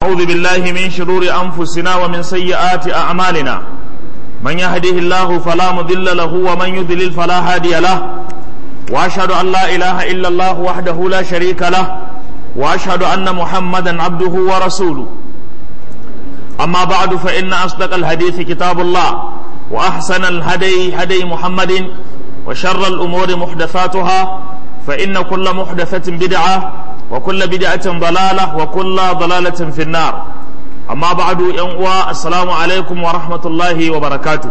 أعوذ بالله من شرور أنفسنا ومن سيئات أعمالنا من يهده الله فلا مضل له ومن يضلل فلا هادي له وأشهد أن لا إله إلا الله وحده لا شريك له وأشهد أن محمدا عبده ورسوله أما بعد فإن أصدق الحديث كتاب الله وأحسن الهدي هدي محمد وشر الأمور محدثاتها فإن كل محدثة بدعة وكل بدعة ضلالة وكل ضلالة في النار أما بعد ينقوى السلام عليكم ورحمة الله وبركاته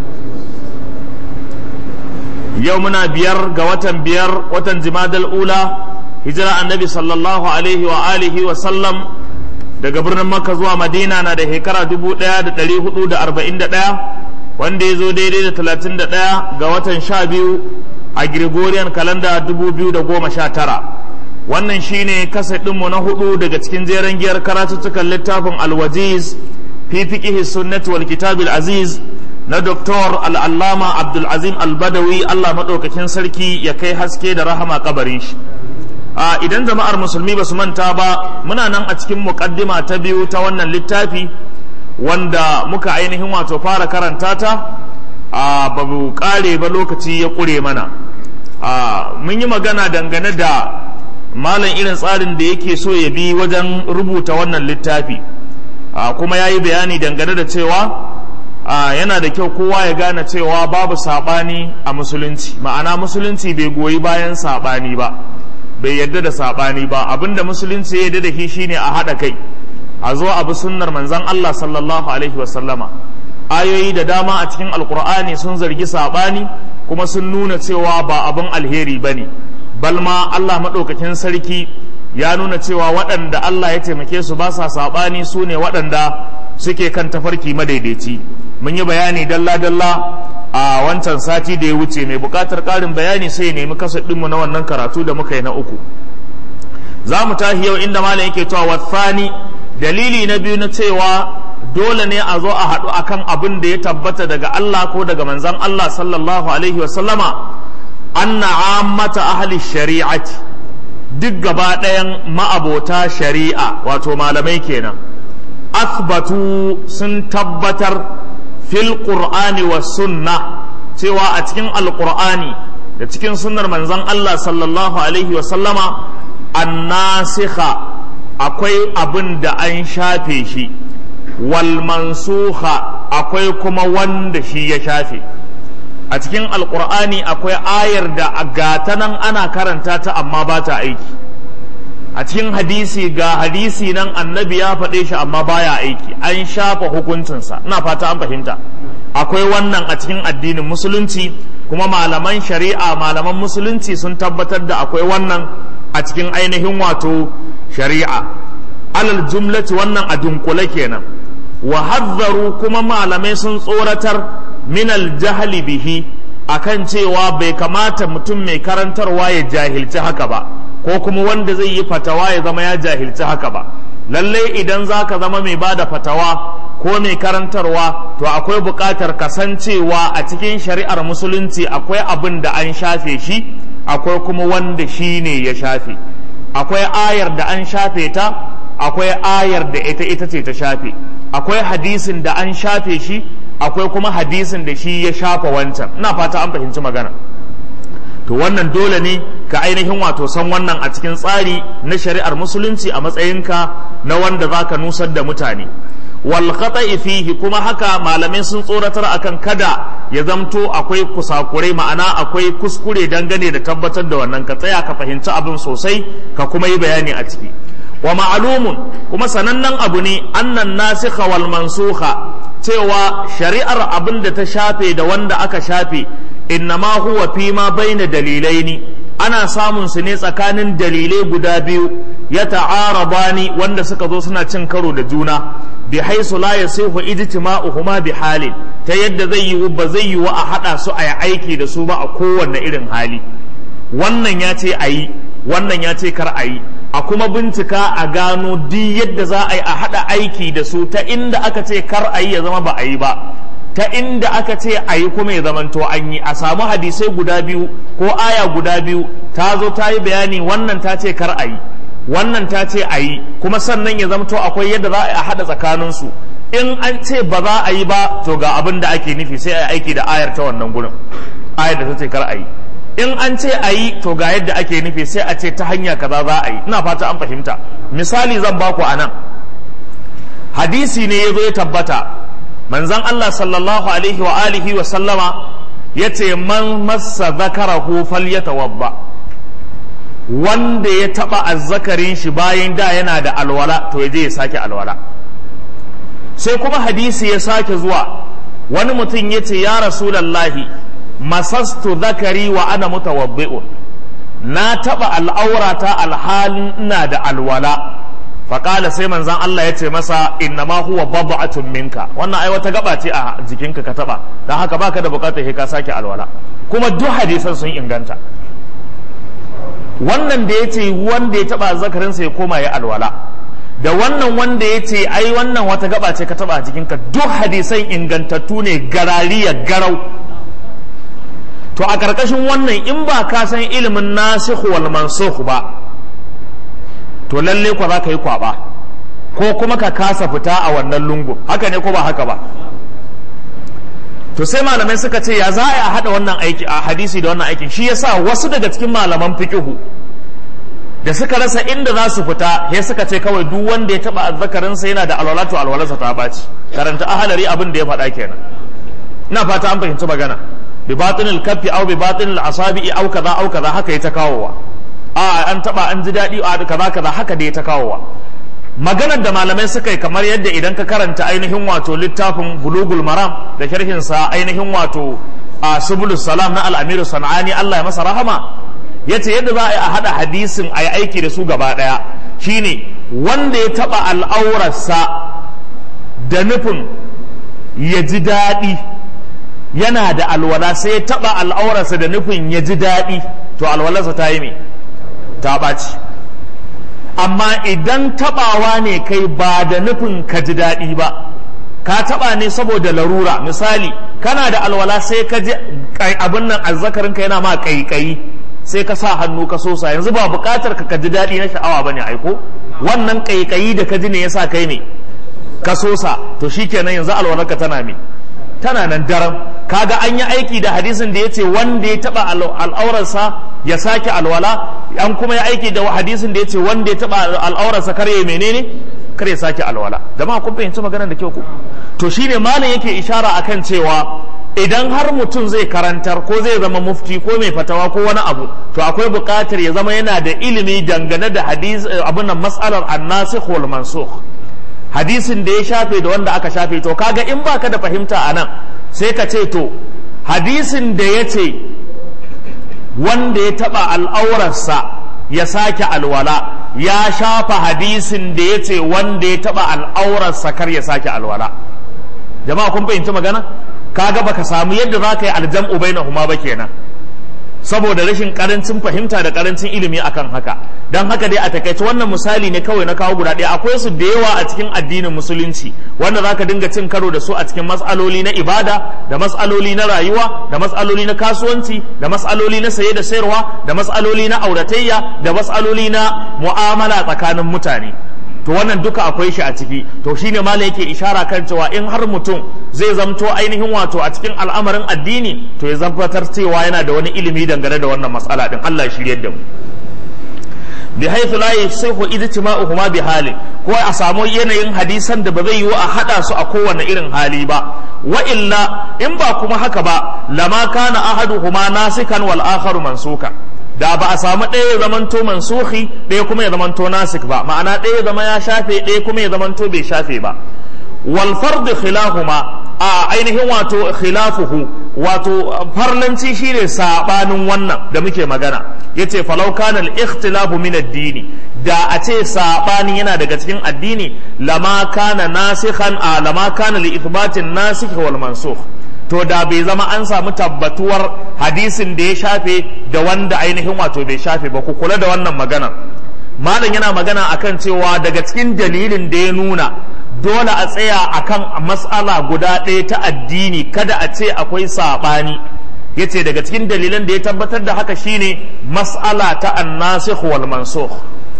يومنا بير قوة بير وتنزماد الأولى هجرة النبي صلى الله عليه وآله وسلم daga birnin Makka zuwa Madina na da shekara dubu ɗaya da ɗari hudu da arba'in da ɗaya wanda ya zo daidai da talatin da ɗaya ga watan sha biyu a Gregorian kalanda dubu biyu da goma sha tara wannan shine kasa ɗinmu na hudu daga cikin jeren giyar karatuttukan littafin alwajiz fi fiqihi sunnati wal kitabil aziz na Dr. al'allama abdulazim albadawi allah maɗaukakin sarki ya kai haske da rahama kabarin shi a idan jama'ar musulmi ba su manta ba muna nan a cikin muƙaddima ta biyu ta wannan littafi wanda muka ainihin wato fara karanta ta a babu ƙare ba lokaci ya ƙure mana a mun yi magana dangane da malam irin tsarin da yake so ya bi wajen rubuta wannan littafi a kuma ya yi bayani dangane da cewa a yana da kyau kowa ya gane cewa babu saɓani a musulunci ma'ana musulunci bai goyi bayan saɓani ba bai yarda da saɓani ba abinda musulunci ya yarda da shi shine a haɗa kai a zo abu sunnar manzon Allah sallallahu alaihi wasallama ayoyi da dama a cikin alkur'ani sun zargi saɓani kuma sun nuna cewa ba abin alheri ba ne balma Allah maɗaukakin sarki ya nuna cewa waɗanda Allah ya taimake su ba sa saɓani su ne waɗanda suke kan tafarki madaidaici mun yi bayani dalla-dalla a wancan sati da ya wuce mai buƙatar ƙarin bayani sai ya nemi kasa ɗinmu na wannan karatu da muka yi na uku za mu tahi yau inda malam yake cewa wasani dalili na biyu na cewa dole ne a zo a haɗu akan abin da ya tabbata daga Allah ko daga manzon Allah sallallahu alaihi wasallama anna ammata ahli shari'ati duk gaba ɗayan ma'abota shari'a wato malamai kenan asbatu sun tabbatar fil qur'ani wa sunna cewa a cikin alqur'ani da cikin sunnar manzon Allah sallallahu alaihi wa sallama annasikha akwai abin da an shafe shi wal mansukha akwai kuma wanda shi ya shafe a cikin alqur'ani akwai ayar da gata nan ana karanta ta amma ba ta aiki a cikin hadisi ga hadisi nan annabi ya faɗe shi amma baya aiki an shafa hukuncinsa ina fata an fahimta akwai wannan a cikin addinin musulunci kuma malaman shari'a malaman musulunci sun tabbatar da akwai wannan a cikin ainihin wato shari'a alal jumlati wannan a dunkule kenan wa hadzaru kuma malamai sun tsoratar minal jahli bihi akan cewa bai kamata mutum mai karantarwa ya jahilci haka ba ko kuma wanda zai yi fatawa ya zama ya jahilci haka ba lallai idan za ka zama mai bada fatawa ko mai karantarwa to akwai buƙatar kasancewa a cikin shari'ar musulunci akwai abin da an shafe shi akwai kuma wanda shi ne ya shafe akwai ayar da an shafe ta akwai ayar da ita ita ce ta shafe akwai hadisin da an shafe shi akwai kuma hadisin da shi ya shafa wancan ina fata an fahimci magana to wannan dole ne ka ainihin wato san wannan a cikin tsari na shari'ar musulunci a matsayinka na wanda za ka nusar da mutane wal khata'i fihi kuma haka malamai sun tsoratar akan kada ya zamto akwai kusakurai ma'ana akwai kuskure dangane da tabbatar da wannan ka tsaya ka fahimci abin sosai ka kuma yi bayani a ciki wa ma'alumun kuma sanannen abu ne annan nasikha wal mansukha cewa shari'ar abin da ta shafe da wanda aka shafe innama huwa fi ma baina dalilaini ana samun su ne tsakanin dalilai guda biyu ya ta'arabani wanda suka zo suna cin karo da juna bi haisu la yasihu ijtima'uhuma bi halin ta yadda zai yi ba zai yi wa a hada su a yi aiki da su ba a kowanne irin hali wannan ya ce a yi wannan ya ce kar a yi a kuma bincika a gano duk yadda za a yi a hada aiki da su ta inda aka ce kar a yi ya zama ba a yi ba ta inda aka ce a yi kuma ya zamanto an yi a samu hadisai guda biyu ko aya guda biyu ta zo ta yi bayani wannan ta ce kar a yi wannan ta ce a yi kuma sannan ya zamto akwai yadda za a haɗa tsakaninsu in an ce ba za a yi ba to ga abin da ake nufi sai a yi aiki da ayar ta wannan gurin ayar da ta ce kar a yi in an ce a yi to ga yadda ake nufi sai a ce ta hanya kaza za a yi ina fata an fahimta misali zan baku a nan hadisi ne ya zo ya tabbata manzan Allah sallallahu alaihi wa alihi wa sallama ya ce man massa zakarahu falyatawadda wanda ya taba azzakarin shi bayan da yana da alwala to ya je ya sake alwala sai kuma hadisi ya sake zuwa wani mutum ya ce ya rasulallahi masastu zakari wa ana mutawaddi'un na taba al'aurata alhalin ina da alwala faƙala sai manzan Allah ya ce masa inna ma huwa bab'atun minka wannan ai wata gaba ce a jikinka ka taba dan haka baka da bukatar ka sake alwala kuma duk hadisan sun inganta wannan da ya ce wanda ya taba zakarinsa ya koma ya alwala da wannan wanda ya ce ai wannan wata gaba ce ka taba a jikinka duk hadisan ingantattu ne garariya garau to a ƙarƙashin wannan in ba ka san ilimin nasikh wal mansukh ba to lalle kwa za ka yi kwaba ko kuma ka kasa fita a wannan lungu haka ne ko ba haka ba to sai malamai suka ce ya za a haɗa wannan aiki a hadisi da wannan aikin shi yasa wasu daga cikin malaman fikihu da suka rasa inda za su fita ya suka ce kawai duk wanda ya taba azzakarinsa yana da alwalatu alwalarsa ta baci karanta ahalari abin da ya faɗa kenan ina fata an fahimci magana bi batinil kaffi aw bi batinil asabi'i aw kaza aw kaza haka ya ta kawowa a an taba an ji daɗi a kaza kaza haka da ya ta kawowa maganar da malamai suka yi kamar yadda idan ka karanta ainihin wato littafin bulugul maram da sharhin sa ainihin wato a subulus salam na al-amiru sanani Allah ya masa rahama yace yadda za a yi a hada hadisin a yi aiki da su gaba daya shine wanda ya taba al'aurarsa da nufin ya ji daɗi yana da alwala sai ya taba al'aurarsa da nufin ya ji daɗi to alwalarsa ta yi me ta ɓaci amma idan tabawa ne kai ba da nufin ka ji daɗi ba ka taba ne saboda larura misali kana da alwala sai ka ji abin nan azzakarinka yana ma kaikayi sai ka sa hannu ka sosa yanzu ba buƙatar ka ji daɗi na sha'awa bane aiko wannan kaikayi da ka ji ne yasa kai ne ka sosa to shikenan yanzu alwalarka tana me tana nan daram kaga an yi aiki da hadisin da ya ce wanda ya taba al'aurarsa ya sake alwala an kuma ya aiki da hadisin da ya ce wanda ya taba al'aurarsa kar ya menene kar ya sake alwala jama'a kun fahimci maganar da kyau ku to shine malam yake ishara akan cewa idan har mutum zai karantar ko zai zama mufti ko mai fatawa ko wani abu to akwai buƙatar ya zama yana da ilimi dangane da hadis abin nan mas'alar annasikh wal mansukh hadisin da ya shafe da wanda aka shafe to kaga in baka da fahimta a nan sai ka ce to hadisin da ya ce wanda ya taba al'aurarsa ya sake alwala ya shafa hadisin da ya ce wanda ya taba al'aurarsa kar ya sake alwala jama'a kun fahimci magana kaga baka samu yadda za ka yi aljam'u bainahuma ba kenan saboda rashin karancin fahimta da karancin ilimi akan haka don haka dai a takaice wannan misali ne kawai na kawo guda ɗaya akwai su da yawa a cikin addinin musulunci wanda zaka dinga cin karo da su a cikin matsaloli na ibada da matsaloli na rayuwa da matsaloli na kasuwanci da matsaloli na saye da sayarwa da matsaloli na auratayya da matsaloli na mu'amala tsakanin mutane to wannan duka akwai shi a ciki to shine malam yake ishara kan cewa in har mutum zai zamto ainihin wato a cikin al'amarin addini to ya zabbatar cewa yana da wani ilimi dangane da wannan matsala din Allah ya shiryar da mu bi haythu la yasihu ijtima'uhuma bi halin ko a samu yanayin hadisan da ba zai yiwu a hada su a kowane irin hali ba wa illa in ba kuma haka ba lama kana ahaduhuma nasikan wal akharu mansukan da ba a samu ɗaya ya zamanto mansuhi ɗaya kuma ya zamanto nasik ba ma'ana ɗaya ya zama ya shafe ɗaya kuma ya zamanto bai shafe ba wal fardu khilahuma a ainihin wato khilafuhu wato farlanci shine sabanin wannan da muke magana yace falau kana al-ikhtilafu min ad-dini da a ce sabani yana daga cikin addini lama kana nasikhan a lama kana li ithbatin nasikh wal mansukh to da bai zama an samu tabbatuwar hadisin da ya shafe da wanda ainihin wato bai shafe ba ku kula da wannan magana malam yana magana akan cewa daga cikin dalilin da ya nuna dole a tsaya akan mas'ala guda ɗaya ta addini kada a ce akwai saɓani ya ce daga cikin dalilan da ya tabbatar da haka shine mas'ala ta annasikh wal mansukh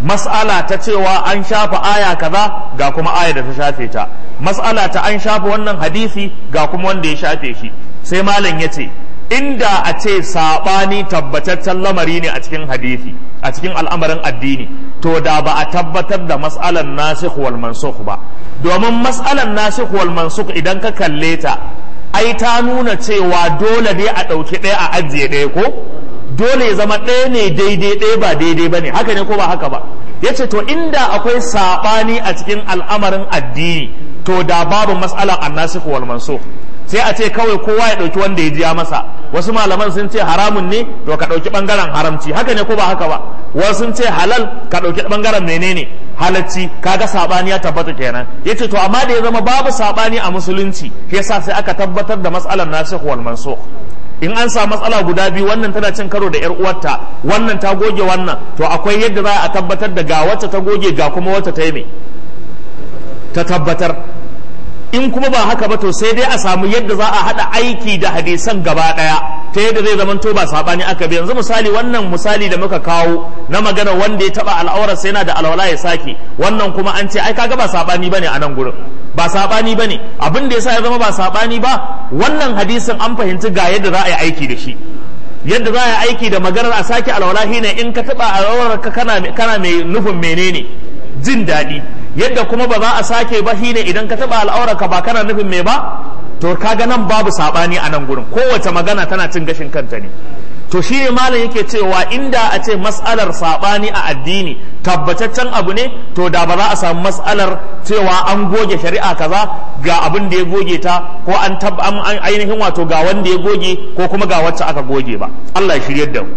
mas'ala ta cewa an shafa aya kaza ga kuma aya da ta shafe ta mas'ala ta an shafa wannan hadisi ga kuma wanda ya shafe shi sai malam ya ce inda a ce saɓani tabbataccen lamari ne a cikin hadisi a cikin al'amarin addini to da ba a tabbatar da mas'alan nasikh wal mansukh ba domin mas'alan nasikh wal mansukh idan ka kalle ta ai ta nuna cewa dole ne a ɗauki ɗaya a ajiye ɗaya ko dole ya zama ɗaya ne daidai ɗaya ba daidai ba ne haka ne ko ba haka ba ya ce to inda akwai saɓani a cikin al'amarin addini to da babu mas'alan annasikh wal mansukh sai a ce kawai kowa ya ɗauki wanda ya jiya masa wasu malaman sun ce haramun ne to ka ɗauki ɓangaren haramci haka ne ko ba haka ba wasu sun ce halal ka ɗauki ɓangaren menene halacci kaga saɓani ya tabbata kenan yace to amma da ya zama babu saɓani a musulunci shi yasa sai aka tabbatar da matsalar nasikh wal mansukh in an sa matsala guda biyu wannan tana cin karo da yar uwarta wannan ta goge wannan to akwai yadda za a tabbatar da ga wacce ta goge ga kuma wacce ta yi me ta tabbatar in kuma ba haka ba to sai dai a samu yadda za a haɗa aiki da hadisan gaba ɗaya ta yadda zai zama to ba saɓani aka bi yanzu misali wannan misali da muka kawo na magana wanda ya taɓa al'aurar sai yana da alwala ya sake wannan kuma an ce ai kaga ba saɓani bane a nan gurin ba saɓani bane abin da yasa ya zama ba saɓani ba wannan hadisin an fahimci ga yadda za a yi aiki da shi yadda za a yi aiki da maganar a sake alwala shine in ka taɓa al'aurar ka kana mai nufin menene jin daɗi yadda kuma ba za a sake ba shine idan ka taba al'aurarka ba kana nufin me ba to kaga nan babu sabani a nan gurin kowace magana tana cin gashin kanta ne to shi ne malam yake cewa inda a ce mas'alar sabani a addini tabbataccen abu ne to da ba za a samu mas'alar cewa an goge shari'a kaza ga abin da ya goge ta ko an ainihin wato ga wanda ya goge ko kuma ga wacce aka goge ba Allah ya shiryar da mu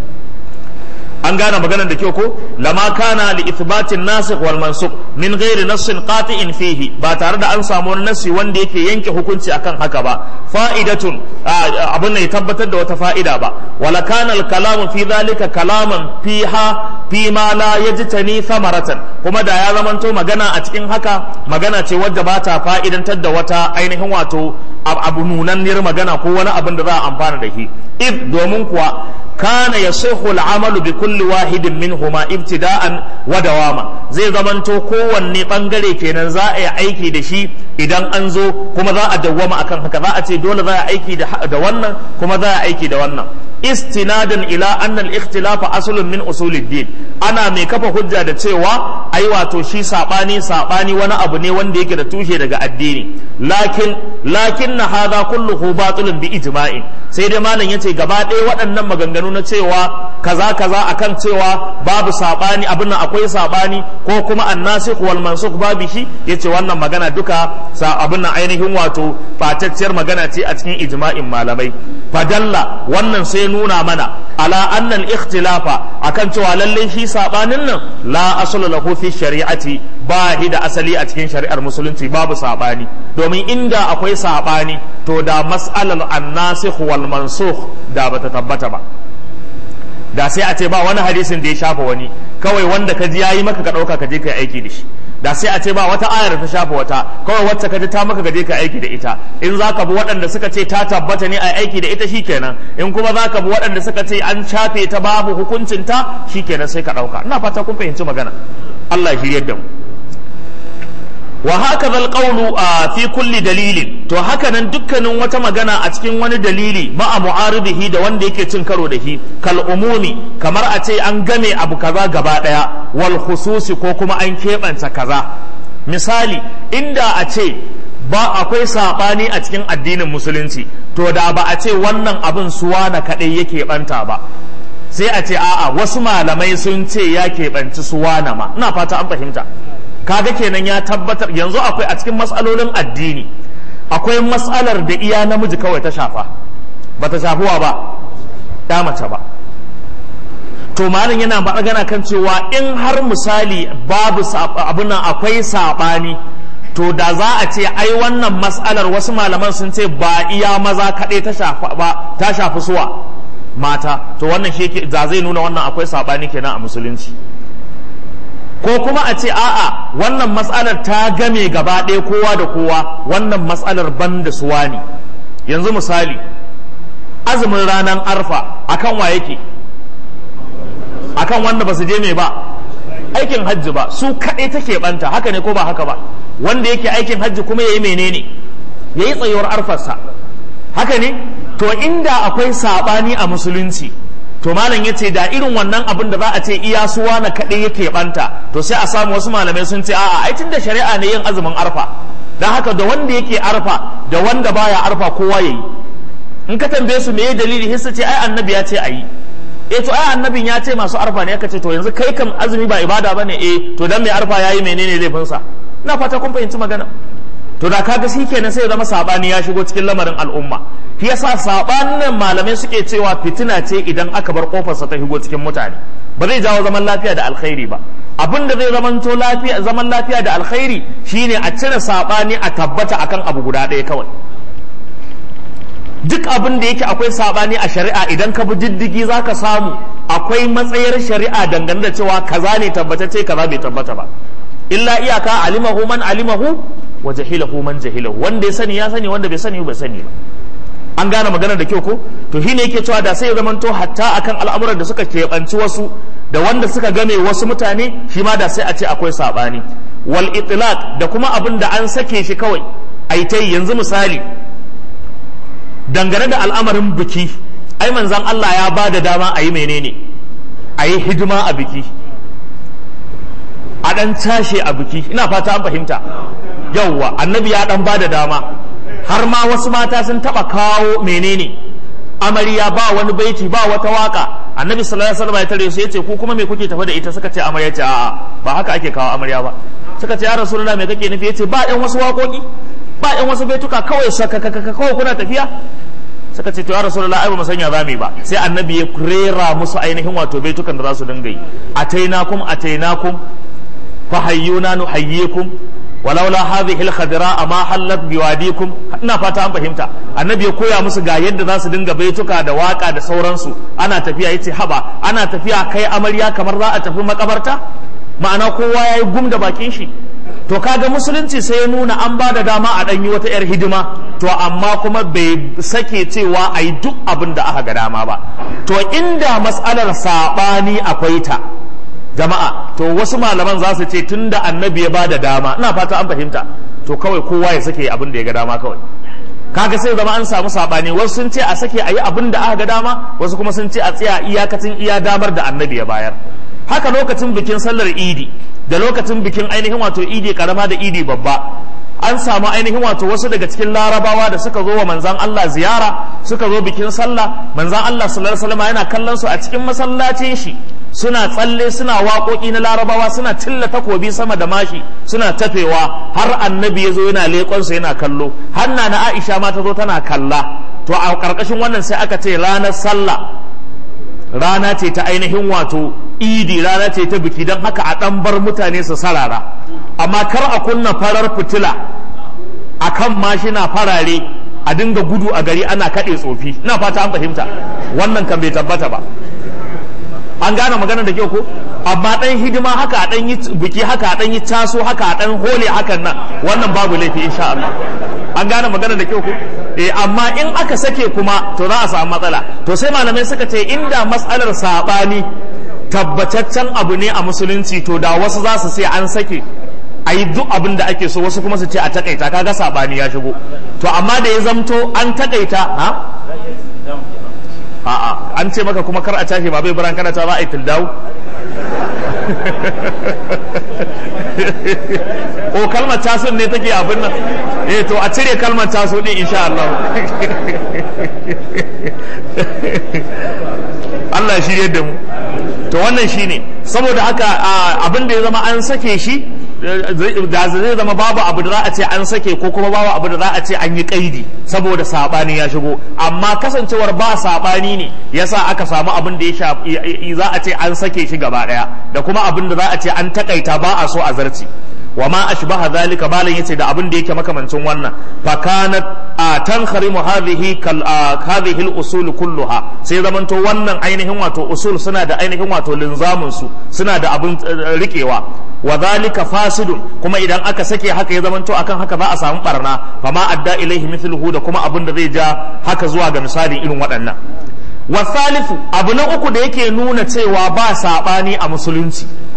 an gane maganar da kyau ko lama kana li ithbatin nasikh wal mansukh min ghairi nassin qati'in fihi ba tare da an samu wani nassi wanda yake yanke hukunci akan haka ba fa'idatun abin ne tabbatar da wata fa'ida ba wala kana al kalamu fi dhalika kalaman fiha fi ma la yajtani thamaratan kuma da ya zamanto magana a cikin haka magana ce wadda ba ta fa'idantar da wata ainihin wato abu nunanniyar magana ko wani abin da za a amfana da shi id domin kuwa kana yasihu al-amalu bi kulli wahidin minhuma ibtida'an wa dawama zai zamanto kowanne bangare kenan za a yi aiki da shi idan an zo kuma za a dawwama akan haka za a ce dole za a aiki da wannan kuma za a aiki da wannan istinadan ila anna al-ikhtilafa aslun min usulid-din ana mai kafa hujja da cewa ai wato shi sabani sabani wani abu ne wanda yake da tushe daga addini lakin lakin na hadha kulluhu batilun bi ijma'in sai dai malam yace gaba ɗaya waɗannan maganganu na cewa kaza kaza akan cewa babu sabani abin nan akwai sabani ko kuma annasikh wal mansukh babu shi yace wannan magana duka sa abin nan ainihin wato fatacciyar magana ce a cikin ijma'in malamai fadalla wannan sai nuna mana ala annal ikhtilafa akan cewa lalle shi sabanin nan la aslu lahu fi shari'ati ba shi da asali a cikin shari'ar musulunci babu sabani domin inda akwai sabani to da mas'alar annasikh wal mansukh da bata tabbata ba da sai a ce ba wani hadisin da ya shafa wani kawai wanda ka ji yayi maka ka dauka ka je ka aiki da shi da sai a ce ba wata ayar ta shafa wata kawai wacce ka ji ta maka ka je ka aiki da ita in za ka bi waɗanda suka ce ta tabbata ne a aiki da ita shikenan in kuma za ka bi waɗanda suka ce an shafe ta babu hukuncin ta shikenan sai ka ɗauka ina fata kun fahimci magana Allah ya shiryar da mu wa haka zal qawlu fi kulli dalilin to haka nan dukkanin wata magana a cikin wani dalili ma'a mu'aridihi da wanda yake cin karo da shi kal umumi kamar a ce an game abu kaza gaba daya wal khususi ko kuma an keɓance kaza misali inda a ce ba akwai saɓani a cikin addinin musulunci to da ba a ce wannan abin suwa na kaɗai yake ɓanta ba sai a ce a'a wasu malamai sun ce ya keɓanci suwana ma ina fata an fahimta kaga kenan ya tabbatar yanzu akwai a cikin matsalolin addini akwai matsalar da iya namiji kawai ta shafa ba ta shafuwa ba ya mace ba to malin yana magana kan cewa in har misali babu abin nan akwai saɓani to da za a ce ai wannan matsalar wasu malaman sun ce ba iya maza kaɗai ta shafa ba ta shafi suwa mata to wannan shi da zai nuna wannan akwai saɓani kenan a musulunci ko kuma a ce a'a wannan matsalar ta game gaba ɗaya kowa da kowa wannan matsalar ban da suwa ne yanzu misali azumin ranar arfa akan wa yake akan wanda ba su je mai ba aikin hajji ba su kaɗai take banta haka ne ko ba haka ba wanda yake aikin hajji kuma yayi menene yayi tsayuwar arfarsa haka ne to inda akwai sabani a musulunci to malam ya ce da irin wannan abin da za a ce iya suwa na kaɗai yake banta to sai a samu wasu malamai sun ce a'a ai tun da shari'a ne yin azumin arfa don haka da wanda yake arfa da wanda baya arfa kowa yayi in ka tambaye su meye dalili hissa ce ai annabi ya ce ayi eh to ai annabin ya ce masu arfa ne aka ce to yanzu kai kam azumi ba ibada bane eh to dan mai arfa yayi menene laifinsa ina fata kun fahimci magana to da kaga shi kenan sai ya zama sabani ya shigo cikin lamarin al'umma shi yasa sabanin malamai suke cewa fitina ce idan aka bar kofarsa ta shigo cikin mutane ba zai jawo zaman lafiya da alkhairi ba abin da zai zamanto lafiya zaman lafiya da alkhairi shine a cire sabani a tabbata akan abu guda ɗaya kawai duk abin da yake akwai sabani a shari'a idan ka bi diddigi zaka samu akwai matsayar shari'a dangane da cewa kaza ne tabbatacce kaza bai tabbata ba illa iyaka alimahu man alimahu wa jahilahu man jahilahu wanda ya sani ya sani wanda bai sani bai sani ba an gane magana da kyau ko to shine yake cewa da sai ya zamanto hatta akan al'amuran da suka keɓanci wasu da wanda suka game wasu mutane shi ma da sai a ce akwai sabani wal itlaq da kuma abin da an sake shi kawai ai ta yanzu misali dangane da al'amarin biki ai manzon Allah ya ba da dama a yi menene a yi hidima a biki a ɗan cashe a biki ina fata an fahimta yauwa annabi ya ɗan ba da dama har ma wasu mata sun taɓa kawo menene amarya ba wani baiti ba wata waka annabi sallallahu alaihi wasallam ya tare su yace ku kuma me kuke tafi da ita suka ce amarya ce a'a ba haka ake kawo amarya ba suka ce ya rasulullah me kake nufi yace ba ɗan wasu waƙoƙi ba ɗan wasu baituka kawai sakakaka kawai kuna tafiya suka ce to ya rasulullah ai ba mu sanya zamu ba sai annabi ya rera musu ainihin wato baitukan da za su dinga yi atainakum atainakum fahayyuna nuhayyikum walaula hadhihi alkhadra ma hallat biwadikum ina fata an fahimta annabi ya koya musu ga yadda za su dinga baituka da waka da sauransu ana tafiya yace haba ana tafiya kai amarya kamar za a tafi makabarta ma'ana kowa yayi gum da bakin shi to kaga musulunci sai ya nuna an ba da dama a ɗanyi wata 'yar hidima to amma kuma bai sake cewa a yi duk abin da aka ga dama ba to inda matsalar saɓani akwai ta jama'a to wasu malaman za su ce tun da annabi ya ba da dama ina fata an fahimta to kawai kowa ya sake abin da ya ga dama kawai kaga sai zama an samu saɓani wasu sun ce a sake a yi abin da aka ga dama wasu kuma sun ce a tsaya iyakacin iya damar da annabi ya bayar haka lokacin bikin sallar idi da lokacin bikin ainihin wato idi karama da idi babba an samu ainihin wato wasu daga cikin larabawa da suka zo wa manzan Allah ziyara suka zo bikin sallah manzan Allah sallallahu alaihi wasallam yana kallon su a cikin masallacin shi suna tsalle suna waƙoƙi na larabawa suna cilla takobi sama da mashi suna tafewa har annabi ya zo yana leƙon su yana kallo hanna na Aisha ma ta zo tana kalla to a ƙarƙashin wannan sai aka ce ranar sallah rana ce ta ainihin wato idi rana ce ta biki don haka a ɗan bar mutane su sarara amma kar a kunna farar fitila a kan mashina farare a dinga gudu a gari ana kaɗe tsofi ina fata an fahimta wannan kan bai tabbata ba an gane magana da kyau ko amma ɗan hidima haka a ɗan yi biki haka a ɗan yi taso haka a ɗan hole hakan nan wannan babu laifi insha Allah an gane magana da kyau ko eh amma in aka sake kuma to za a samu matsala to sai malamai suka ce inda matsalar sabani tabbataccen abu ne a musulunci to da wasu za su sai an sake a yi duk abin da ake so wasu kuma su ce a takaita kaga sabani ya shigo to amma da ya zamto an takaita ha a'a an ce maka kuma kar a cashe ba bai buran kana ta za a yi tildawu ko kalmar tasun ne take abin nan eh to a cire kalmar taso din insha Allah Allah shi yadda mu to wannan shine saboda haka abin da ya zama an sake shi da zai zama babu abu da za a ce an sake ko kuma babu abu da za a ce an yi kaidi saboda sabani ya shigo amma kasancewar ba sabani ne yasa aka samu abin da ya za a ce an sake shi gaba daya da kuma abin da za a ce an takaita ba a so a zarci wa ma ashbaha zalika balan yace da abin da yake makamancin wannan fa kanat tankharimu hadhihi kal hadhihi al usul kulluha sai zamanto wannan ainihin wato usul suna da ainihin wato linzamin su suna da abin rikewa wa zalika fasidun kuma idan aka sake haka ya zamanto akan haka za a samu barna fa ma adda ilaihi mithluhu da kuma abin da zai ja haka zuwa ga misalin irin waɗannan wa thalithu abu na uku da yake nuna cewa ba sabani a musulunci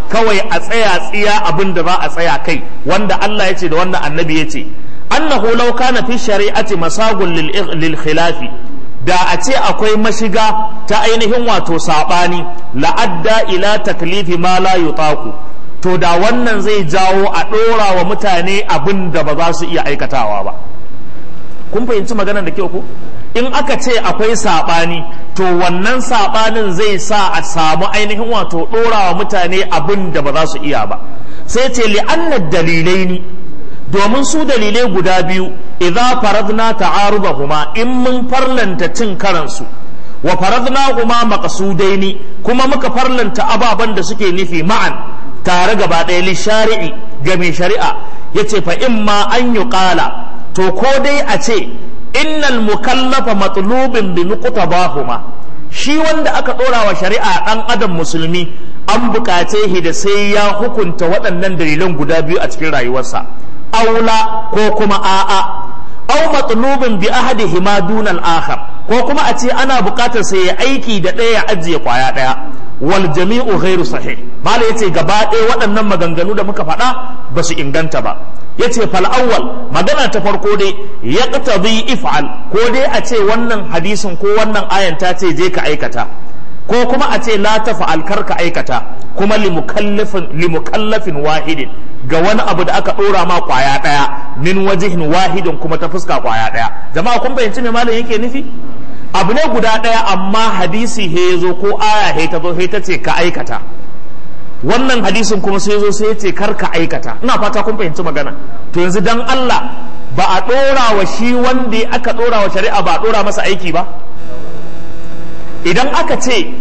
kawai a tsaya tsiya abin da za a tsaya kai wanda Allah ya ce da wanda annabi ya ce annahu law kana fi shari'ati masagun lil khilafi da a ce akwai mashiga ta ainihin wato sabani la'adda ila taklifi ma la yutaqu to da wannan zai jawo a ɗora wa mutane abin da ba za su iya aikatawa ba kun fahimci maganar da kyau ko in aka ce akwai saɓani to wannan saɓanin zai sa a samu ainihin wato ɗora wa mutane abin da ba za su iya ba sai ce li'annar dalilai ni domin su dalilai guda biyu idza faradna ta'arudahuma in mun farlanta cin karansu wa faradna huma maqsudaini kuma muka farlanta ababan da suke nufi ma'an tare gaba ɗaya li shari'i ga mai shari'a yace fa imma an yuqala to ko dai a ce innal mukallafa matlubin bi nuqtabahuma shi wanda aka ɗora wa shari'a ɗan adam musulmi an buƙace shi da sai ya hukunta waɗannan dalilan guda biyu a cikin rayuwarsa aula ko kuma a'a aw matlubin bi ahadihima dunal akhar ko kuma a ce ana buƙatar sai ya aiki da ɗaya ya ajiye kwaya ɗaya wal jami'u ghairu sahih mala yace gaba ɗaya waɗannan maganganu da muka faɗa ba su inganta ba yace fal awwal magana ta farko dai yaqtadi if'al ko dai a ce wannan hadisin ko wannan ayan ta ce je ka aikata ko kuma a ce la tafa'al kar ka aikata kuma limukallafin limukallafin wahidin ga wani abu da aka dora ma kwaya daya min wajihin wahidin kuma ta fuska kwaya daya jama'a kun fahimci me malam yake nufi abu ne guda daya amma hadisi he zo ko aya he ta zo he ta ce ka aikata wannan hadisin kuma sai zo sai ya ce kar ka aikata ina fata kun fahimci magana to yanzu dan Allah ba a dora wa shi wanda aka dora wa shari'a ba a dora masa aiki ba idan aka ce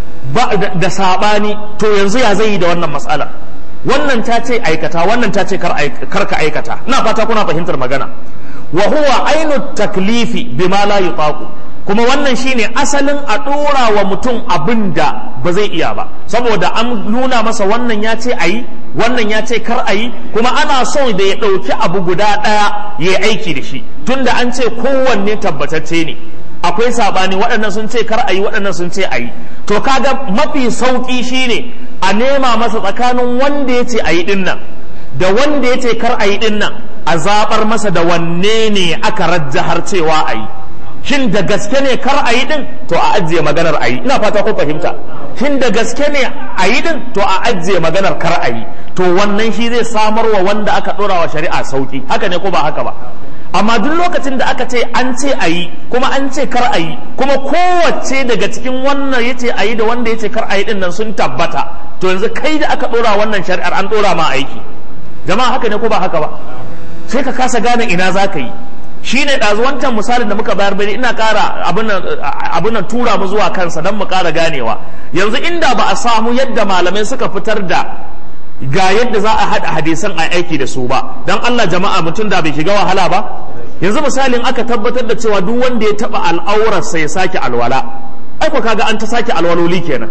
da saɓani to yanzu ya zai yi da wannan matsala wannan ta ce aikata wannan ta ce kar ka aikata ina fata kuna fahimtar magana wa huwa ainu taklifi bima la yutaqu kuma wannan shine asalin a ɗora wa mutum abin da ba zai iya ba saboda an nuna masa wannan ya ce ayi wannan ya ce kar ayi kuma ana son da ya ɗauki abu guda ɗaya ya aiki da shi tunda an ce kowanne tabbatacce ne akwai sabani waɗannan sun ce kar a yi waɗannan sun ce a yi to kaga mafi sauƙi shine a nema masa tsakanin wanda ya ce a yi ɗinnan da wanda ya ce kar a yi ɗinnan a zaɓar masa da wanne ne aka rajjahar cewa a yi shin da gaske ne kar a yi ɗin to a ajiye maganar a yi ina fata ko fahimta shin da gaske ne a yi ɗin to a ajiye maganar kar a yi to wannan shi zai samar wa wanda aka ɗora wa shari'a sauƙi haka ne ko ba haka ba amma duk lokacin da aka ce an ce a yi kuma an ce kar a yi kuma kowace daga cikin wannan ya ce a yi da wanda ya ce kar a yi dinnan sun tabbata to yanzu kai da aka ɗora wannan shari'ar an ɗora ma aiki jama'a haka ne ko ba haka ba sai ka kasa gane ina za ka yi shi ne ɗazu wancan misalin da muka bayar bane ina ƙara abin nan tura mu zuwa kansa don mu ƙara ganewa yanzu inda ba a samu yadda malamai suka fitar da ga yadda za a haɗa hadisan a aiki da su ba don Allah jama'a mutum da bai shiga wahala ba yanzu misalin aka tabbatar da cewa duk wanda ya taɓa al'aurarsa ya sake alwala ai ko kaga an ta sake alwaloli kenan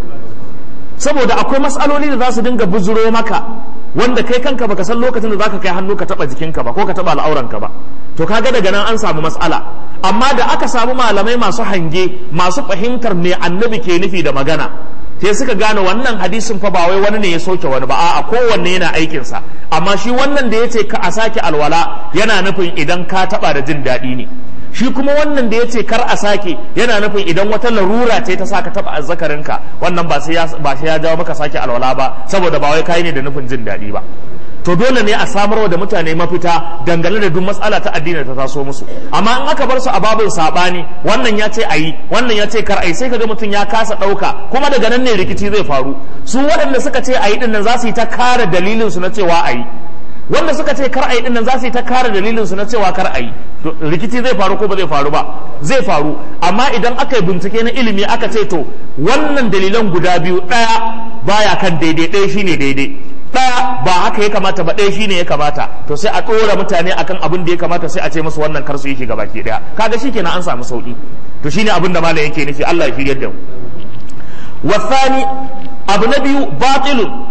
saboda akwai matsaloli da za su dinga buzuro maka wanda kai kanka baka san lokacin da zaka kai hannu ka taɓa jikinka ba ko ka taɓa al'auranka ba to kaga daga nan an samu matsala amma da aka samu malamai masu hange masu fahimtar me annabi ke nufi da magana sai suka gane wannan hadisin fa ba wai wani ne ya soke wani ba a'a kowanne yana aikin sa amma shi wannan da yace ka a sake alwala yana nufin idan ka taba da jin daɗi ne shi kuma wannan da yace kar a sake yana nufin idan wata larura ce ta saka taba azzakarinka wannan ba sai ya ba sai ya jawo maka sake alwala ba saboda ba wai kai ne da nufin jin daɗi ba to dole ne a samarwa da mutane mafita dangane da duk matsala ta addini ta taso musu amma in aka bar su a babin sabani wannan ya ce ayi wannan ya ce kar ayi sai kaga mutum ya kasa dauka kuma daga nan ne rikici zai faru su waɗanda suka ce ayi din nan za su yi ta kare dalilin su na cewa ayi wanda suka ce kar ayi din nan za su yi ta kare dalilin su na cewa kar ayi rikici zai faru ko ba zai faru ba zai faru amma idan aka yi bincike na ilimi aka ce to wannan dalilan guda biyu ɗaya baya kan daidai ɗaya shine daidai ɗaya ba haka ya kamata ba ɗaya shine ya kamata to sai a ɗora mutane akan abin da ya kamata sai a ce musu wannan kar su yi shiga baki ɗaya kaga shikenan an samu sauki to shine abin da malam yake nufi Allah ya shiryar da mu wasani abu na biyu batilun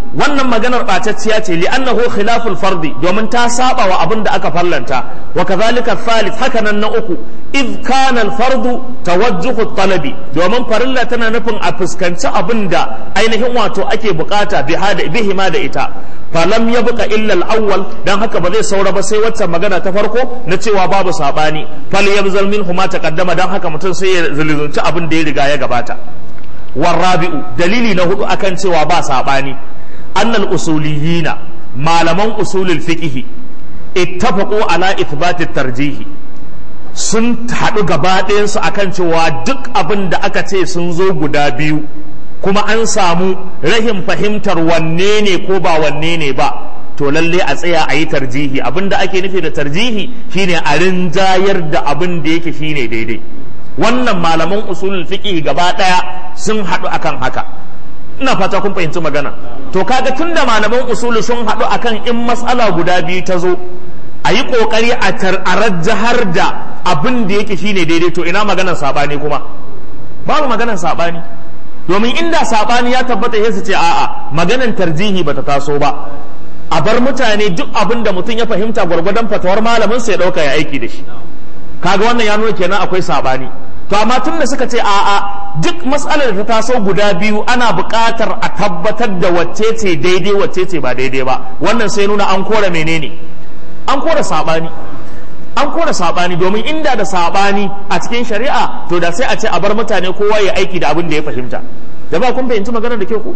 wannan maganar ɓatacciya ce li'annahu khilaful fardi domin ta saba wa abin da aka farlanta wa kadhalika thalith haka nan na uku id kana al fardu tawajjuhu talabi domin farilla tana nufin a fuskanci abin da ainihin wato ake bukata bihi ma da ita falam yabqa illa al awwal dan haka ba zai saura ba sai wacce magana ta farko na cewa babu sabani fal yabzal minhu ma taqaddama dan haka mutum sai ya zulunci abin da ya riga ya gabata warrabi'u dalili na hudu akan cewa ba sabani annal usuliyina malaman usulul fiqh ittafaqu ala ithbati tarjihi sun haɗu gaba ɗayansu akan cewa duk abin da aka ce sun zo guda biyu kuma an samu rahin fahimtar wanne ne ko ba wanne ne ba to lalle a tsaya a yi tarjihi abin da ake nufi da tarjihi shine a rinjayar da abin da yake shine daidai wannan malaman usulul fiqh gaba daya sun haɗu akan haka ina fata kun fahimci magana to kaga tunda malaman usulu sun haɗu akan in matsala guda biyu ta zo a yi ƙoƙari a rajjahar da abin da yake shine daidai to ina maganar saɓani kuma babu maganar saɓani domin inda saɓani ya tabbata ya su ce a'a maganar tarjihi bata taso ba a bar mutane duk abin da mutum ya fahimta gwargwadon fatawar malamin sai ya ɗauka ya aiki da shi kaga wannan ya nuna kenan akwai saɓani to amma tun da suka ce a'a duk matsalar da ta taso guda biyu ana buƙatar a tabbatar da wacce ce daidai wacce ce ba daidai ba wannan sai nuna an kora menene an kora saɓani an kora saɓani domin inda da saɓani a cikin shari'a to da sai a ce a bar mutane kowa ya aiki da abin da ya fahimta da ba kun fahimci maganar da ke ku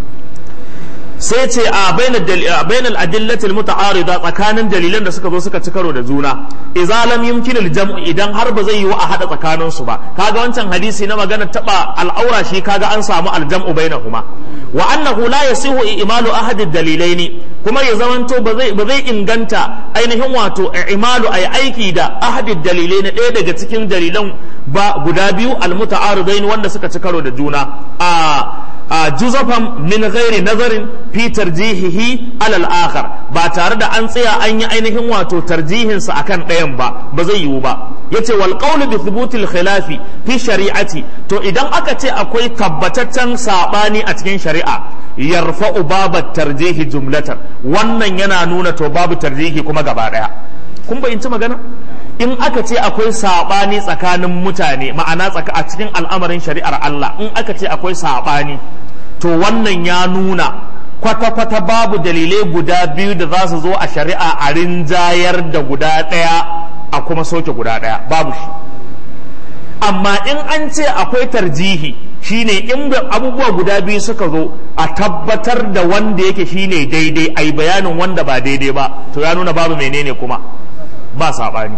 sai ce a bainal adillatil muta'arida tsakanin dalilan da suka zo suka ci karo da juna idza lam yumkin al jam'u idan har ba zai yiwu a hada tsakanin su ba kaga wancan hadisi na magana taba al'aura shi kaga an samu al jam'u bainahuma wa annahu la yasihu imalu ahad ad dalilaini kuma ya zamanto ba zai ba zai inganta ainihin wato imalu ay aiki da ahad ad dalilaini ɗaya daga cikin dalilan ba guda biyu al muta'aridain wanda suka ci karo da juna a juzafan min ghairi nazarin fi tarjihihi alal akhar ba tare da an tsaya an yi ainihin wato tarjihin sa akan ɗayan ba ba zai yiwu ba yace wal qawlu bi thubutil khilafi fi shari'ati to idan aka ce akwai tabbataccen sabani a cikin shari'a yarfa'u babat tarjihi jumlatan wannan yana nuna to babu tarjihi kuma gaba daya kun bayyanci magana in aka ce akwai saɓani tsakanin mutane ma'ana a cikin al'amarin shari'ar Allah in aka ce akwai saɓani to wannan ya nuna kwata-kwata babu dalilai guda biyu da za su zo a shari'a a rinjayar da guda ɗaya a kuma soke guda ɗaya babu shi amma in an ce akwai tarjihi shine in abubuwa guda biyu suka zo a tabbatar da wanda yake shine daidai a yi bayanin wanda ba daidai ba to ya nuna babu menene kuma ba saɓani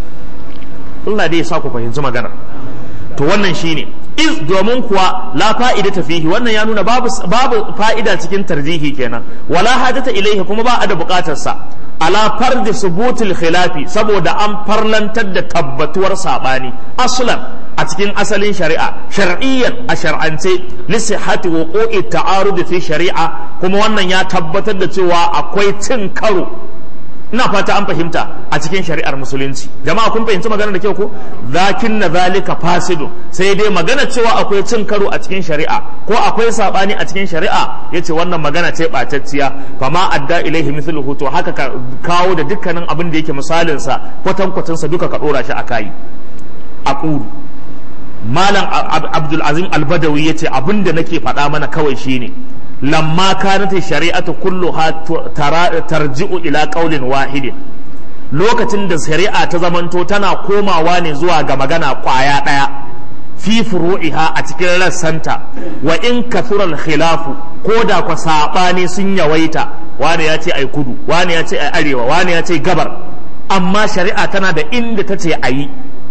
Allah dai ya sa ku fahimci magana to wannan shine iz domin kuwa la fa'ida ta fihi wannan ya nuna babu babu fa'ida cikin tarjihi kenan wala hajata ilaihi kuma ba a da bukatar sa ala fardi subutul khilafi saboda an farlantar da tabbatuwar sabani aslan a cikin asalin shari'a shar'iyyan a shar'ance li sihhati wuqu'i ta'arud fi shari'a kuma wannan ya tabbatar da cewa akwai cin karo ina fata an fahimta a cikin shari'ar musulunci jama'a kun fahimci magana da kyau ko zakin na zalika fasidu sai dai magana cewa akwai cin karo a cikin shari'a ko akwai sabani a cikin shari'a yace wannan magana ce bacacciya fama adda ilaihi mithluhu to haka ka kawo da dukkanin abin da yake misalin sa kwatan kwatan sa duka ka dora shi akai aqulu malam abdul azim al-badawi yace abin da nake faɗa mana kawai shine lamma kanat shari'atu kulluha tarji'u ila qaulin wahidin lokacin da shari'a ta zamanto tana komawa ne zuwa ga magana kwaya daya fi furu'iha a cikin rassanta wa in kathural khilafu ko da kwa sabani sun yawaita wani ya ce ai kudu wani ya ce ai arewa wani ya ce gabar amma shari'a tana da inda ta ce ayi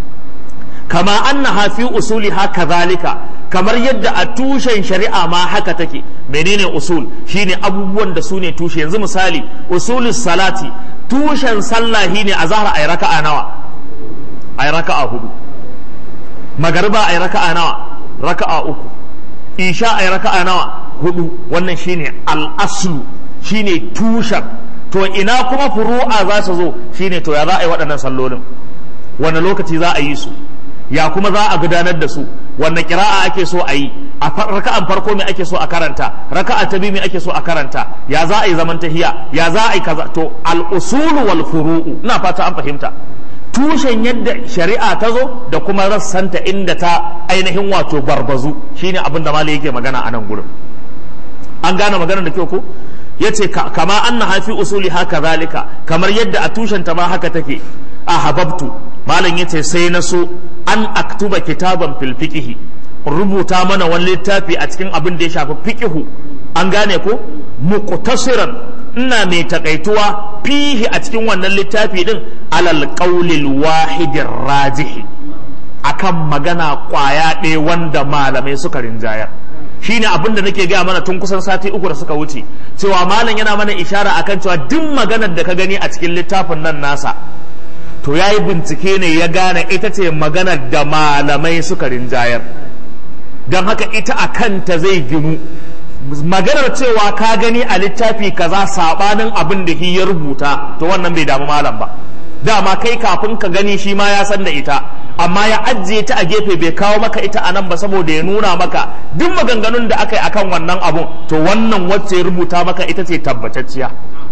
kama annaha fi usuliha kadhalika kamar yadda a tushen shari'a ma haka take menene usul shine abubuwan da su ne tushe yanzu misali usulus salati tushen sallah shine a zahar ay raka'a nawa ay raka'a hudu magariba ay raka'a nawa raka'a uku isha ay raka'a nawa hudu wannan shine al-aslu shine tushen to ina kuma furu'a za su zo shine to ya za a yi waɗannan sallolin wani lokaci za a yi su ya kuma za a gudanar da su wanne kira'a ake so a yi a raka'an farko me ake so a karanta raka'a ta biyu me ake so a karanta ya za a yi zaman tahiya ya za a yi kaza to al usulu wal furu'u ina fata an fahimta tushen yadda shari'a ta zo da kuma rassanta inda ta ainihin wato barbazu shine abin da malai yake magana a nan gurin an gane magana da kyau ko yace kama anna hafi usuli haka zalika kamar yadda a tushen ta ma haka take a hababtu malam yace sai na so an aktuba kitaban fil fiqhi rubuta mana wani littafi a cikin abin da ya shafi fiqhu an gane ko muqtasiran ina mai takaituwa fihi a cikin wannan littafi din alal qaulil wahidin rajihi akan magana kwaya ɗaya wanda malamai suka rinjayar shine abin da nake gaya mana tun kusan sati uku da suka wuce cewa malam yana mana ishara akan cewa duk maganar da ka gani a cikin littafin nan nasa to ya yi bincike ne ya gane ita ce maganar da malamai suka rinjayar don haka ita a kanta zai ginu maganar cewa ka gani a littafi kaza sabanin abin da shi ya rubuta to wannan bai damu malam ba dama kai kafin ka gani shi ma ya san da ita amma ya ajiye ta a gefe bai kawo maka ita a nan ba saboda ya nuna maka duk maganganun da aka yi akan wannan abun to wannan wacce ya rubuta maka ita ce tabbatacciya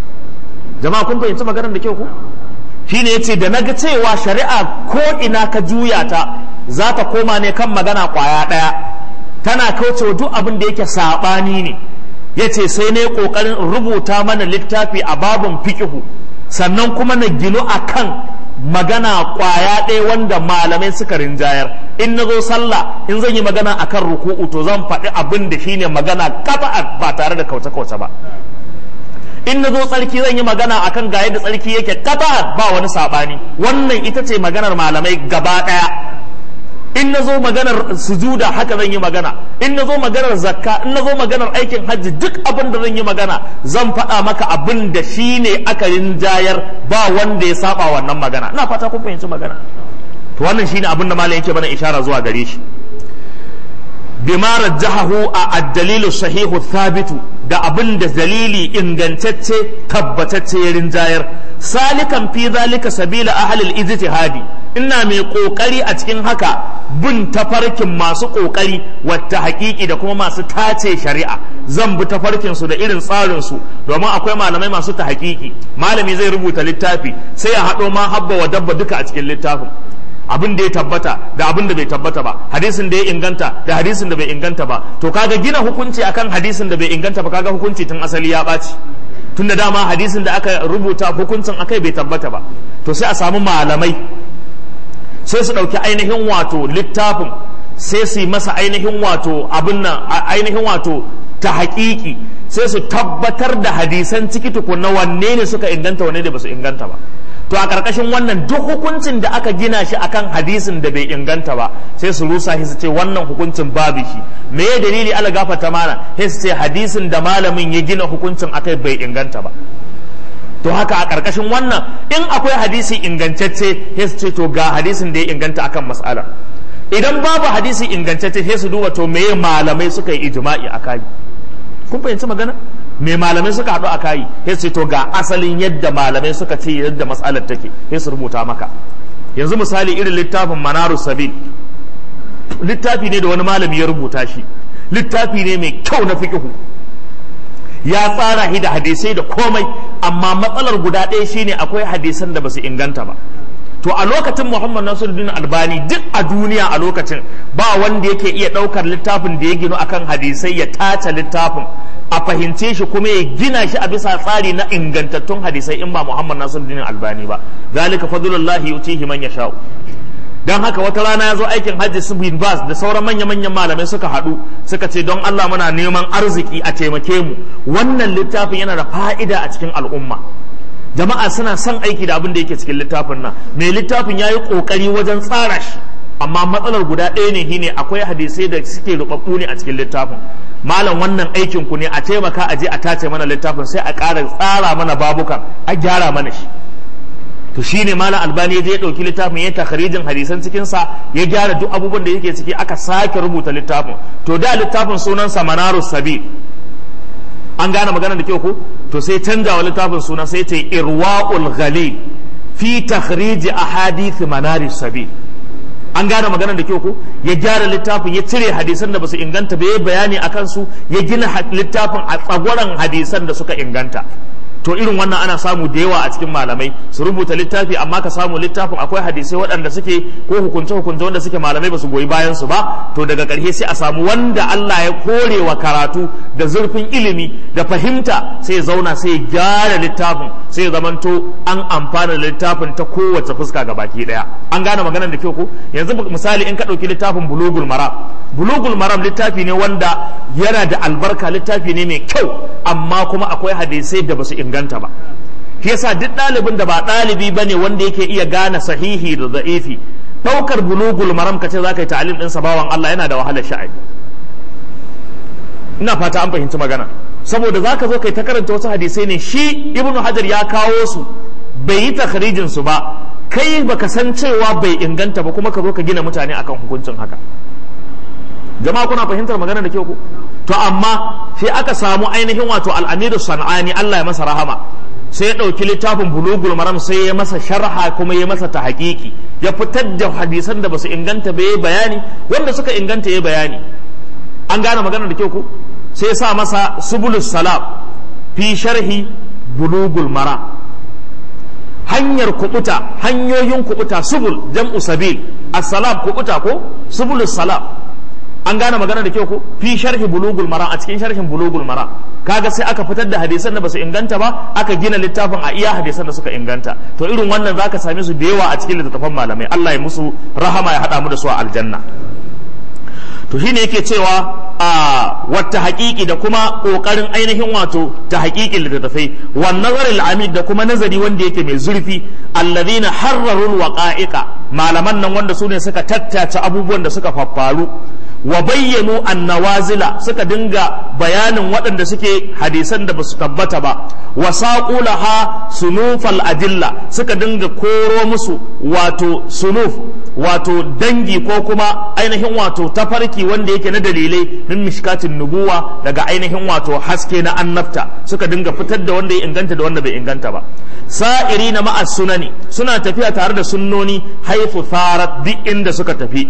jama'a kun fahimci maganar da kyau ku shine yace da naga cewa shari'a ko ina ka juya ta za ta koma ne kan magana kwaya daya tana kaucewa duk abin da yake sabani ne yace sai ne kokarin rubuta mana littafi a babun fiqhu sannan kuma na ginu akan magana kwaya ɗaya wanda malamai suka rinjayar in na zo sallah in zan yi magana akan ruku'u to zan faɗi abin da shine magana kafa ba tare da kauce-kauce ba in na zo tsarki zan yi magana akan ga yadda tsarki yake kafa ba wani saɓani wannan ita ce maganar malamai gaba ɗaya in na zo maganar sujuda haka zan yi magana in na zo maganar zakka in na zo maganar aikin hajji duk abin da zan yi magana zan faɗa maka abin da shi ne aka rinjayar ba wanda ya saba wannan magana ina fata kun fahimci magana to wannan shine abin da malam yake mana ishara zuwa gare shi bima rajjahahu a ad-dalilu sahihu thabitu da abin da dalili ingantacce tabbatacce ya rinjayar salikan fi zalika sabila ahlil ijtihadi ina mai kokari a cikin haka bin tafarkin masu kokari wata hakiki da kuma masu tace shari'a zan bi tafarkin su da irin tsarin su domin akwai malamai masu ta hakiki malami zai rubuta littafi sai ya haɗo ma habba wa dabba duka a cikin littafin abin da ya tabbata da abin da bai tabbata ba hadisin da ya inganta da hadisin da bai inganta ba to kaga gina hukunci akan hadisin da bai inganta ba kaga hukunci tun asali ya ɓaci tun da dama hadisin da aka rubuta hukuncin akai bai tabbata ba to sai a samu malamai sai su ɗauki ainihin wato littafin sai su yi masa ainihin wato abin nan ainihin wato ta haƙiƙi sai su tabbatar da hadisan ciki tukunna wanne ne suka inganta wanne da ba su inganta ba to a ƙarƙashin wannan duk hukuncin da aka gina shi akan hadisin da bai inganta ba sai su rusa shi su ce wannan hukuncin babu shi me ya dalili ala gafata mana sai su ce hadisin da malamin ya gina hukuncin akai bai inganta ba to haka a ƙarƙashin wannan in akwai hadisi ingantacce sai su ce to ga hadisin da ya inganta akan mas'ala idan babu hadisi ingantacce sai su duba to meye malamai suka yi ijma'i a kai kun fahimci magana me malamai suka haɗu a kayi sai su to ga asalin yadda malamai suka ce yadda mas'alar take sai su rubuta maka yanzu misali irin littafin manaru sabil littafi ne da wani malami ya rubuta shi littafi ne mai kyau na fiqhu ya tsara shi da hadisai da komai amma matsalar guda ɗaya shine akwai hadisan da basu inganta ba to a lokacin Muhammad Nasiruddin Albani duk a duniya a lokacin ba wanda yake iya ɗaukar littafin da ya gino akan hadisai ya tace littafin a fahimce shi kuma ya gina shi a bisa tsari na ingantattun hadisai in ba Muhammad Nasiruddin Albani ba zalika fadlullahi yutihi man yasha'u dan haka wata rana ya zo aikin hajji su bin bas da sauran manya-manyan malamai suka haɗu suka ce don Allah muna neman arziki a taimake mu wannan littafin yana da fa'ida a cikin al'umma jama'a suna son aiki da abin da yake cikin littafin nan mai littafin ya yi ƙoƙari wajen tsara shi amma matsalar guda ɗaya ne shine akwai hadisai da suke rubabbu ne a cikin littafin malam wannan aikin ku ne a taimaka a je a tace mana littafin sai a ƙara tsara mana babukan a gyara mana shi to shine malam albani ya je ya ɗauki littafin ya takharijin hadisan cikin sa ya gyara duk abubuwan da yake ciki aka sake rubuta littafin to da littafin sunansa manarus sabil an gane magana da kyau ko to sai canja wa littafin suna sai ta irwa'ul ghalil fi takhrij ahadith manari sabil an gane maganar da kyau ko ya gyara littafin ya cire hadisan da basu inganta ba ya bayani akan su ya gina littafin a tsagwaron hadisan da suka inganta to irin wannan ana samu da yawa a cikin malamai su rubuta littafi amma ka samu littafin akwai hadisai waɗanda suke ko hukunce hukunce wanda suke malamai ba su goyi bayan su ba to daga ƙarshe sai a samu wanda Allah ya kore wa karatu da zurfin ilimi da fahimta sai ya zauna sai ya gyara littafin sai ya zamanto an amfana da littafin ta kowace fuska ga baki ɗaya an gane maganar da kyau ko yanzu misali in ka ɗauki littafin bulugul maram bulugul maram littafi ne wanda yana da albarka littafi ne mai kyau amma kuma akwai hadisai da basu inganta ba shi yasa duk ɗalibin da ba ɗalibi ba ne wanda yake iya gane sahihi da za'ifi ɗaukar bulugul maram ka ce za ka yi ta'alim ɗinsa bawan Allah yana da wahalar sha'ani ina fata an fahimci magana saboda za ka zo kai ta karanta wasu hadisai ne shi ibnu hajar ya kawo su bai yi takharijin su ba kai baka san cewa bai inganta ba kuma ka zo ka gina mutane akan hukuncin haka jama'a kuna fahimtar magana da kyau ko to amma sai aka samu ainihin wato al'amiru sana'ani Allah ya masa rahama sai ya ɗauki littafin bulugul maram sai ya masa sharha kuma ya masa ta hakiki ya fitar da hadisan da basu inganta ba ya bayani wanda suka inganta ya bayani an gane magana da kyau ko sai ya sa masa subulus salam fi sharhi bulugul maram hanyar kubuta hanyoyin kubuta subul jam'u sabil as-salam kubuta ko subulus salam an gane magana da kyau ko fi sharhi bulugul mara a cikin sharhin bulugul mara kaga sai aka fitar da hadisan da basu inganta ba aka gina littafin a iya hadisan da suka inganta to irin wannan zaka same su da yawa a cikin littattafan malamai Allah ya musu rahama ya hada mu da su a aljanna to shine yake cewa a wata haƙiƙi da kuma ƙoƙarin ainihin wato ta haƙiƙin littattafai wan nazaril amid da kuma nazari wanda yake mai zurfi allazina harrarul waqa'iqa malaman nan wanda su ne suka tattace abubuwan da suka faffaru wa bayyanu annawazila suka dinga bayanin waɗanda suke hadisan da basu tabbata ba wa saqulaha sunufal adilla suka dinga koro musu wato sunuf wato dangi ko kuma ainihin wato tafarki wanda yake na dalilai min mishkatin nubuwa daga ainihin wato haske na annabta suka dinga fitar da wanda ya inganta da wanda bai inganta ba sa'iri na ma'as sunani suna tafiya tare da sunnoni haifu farat duk inda suka tafi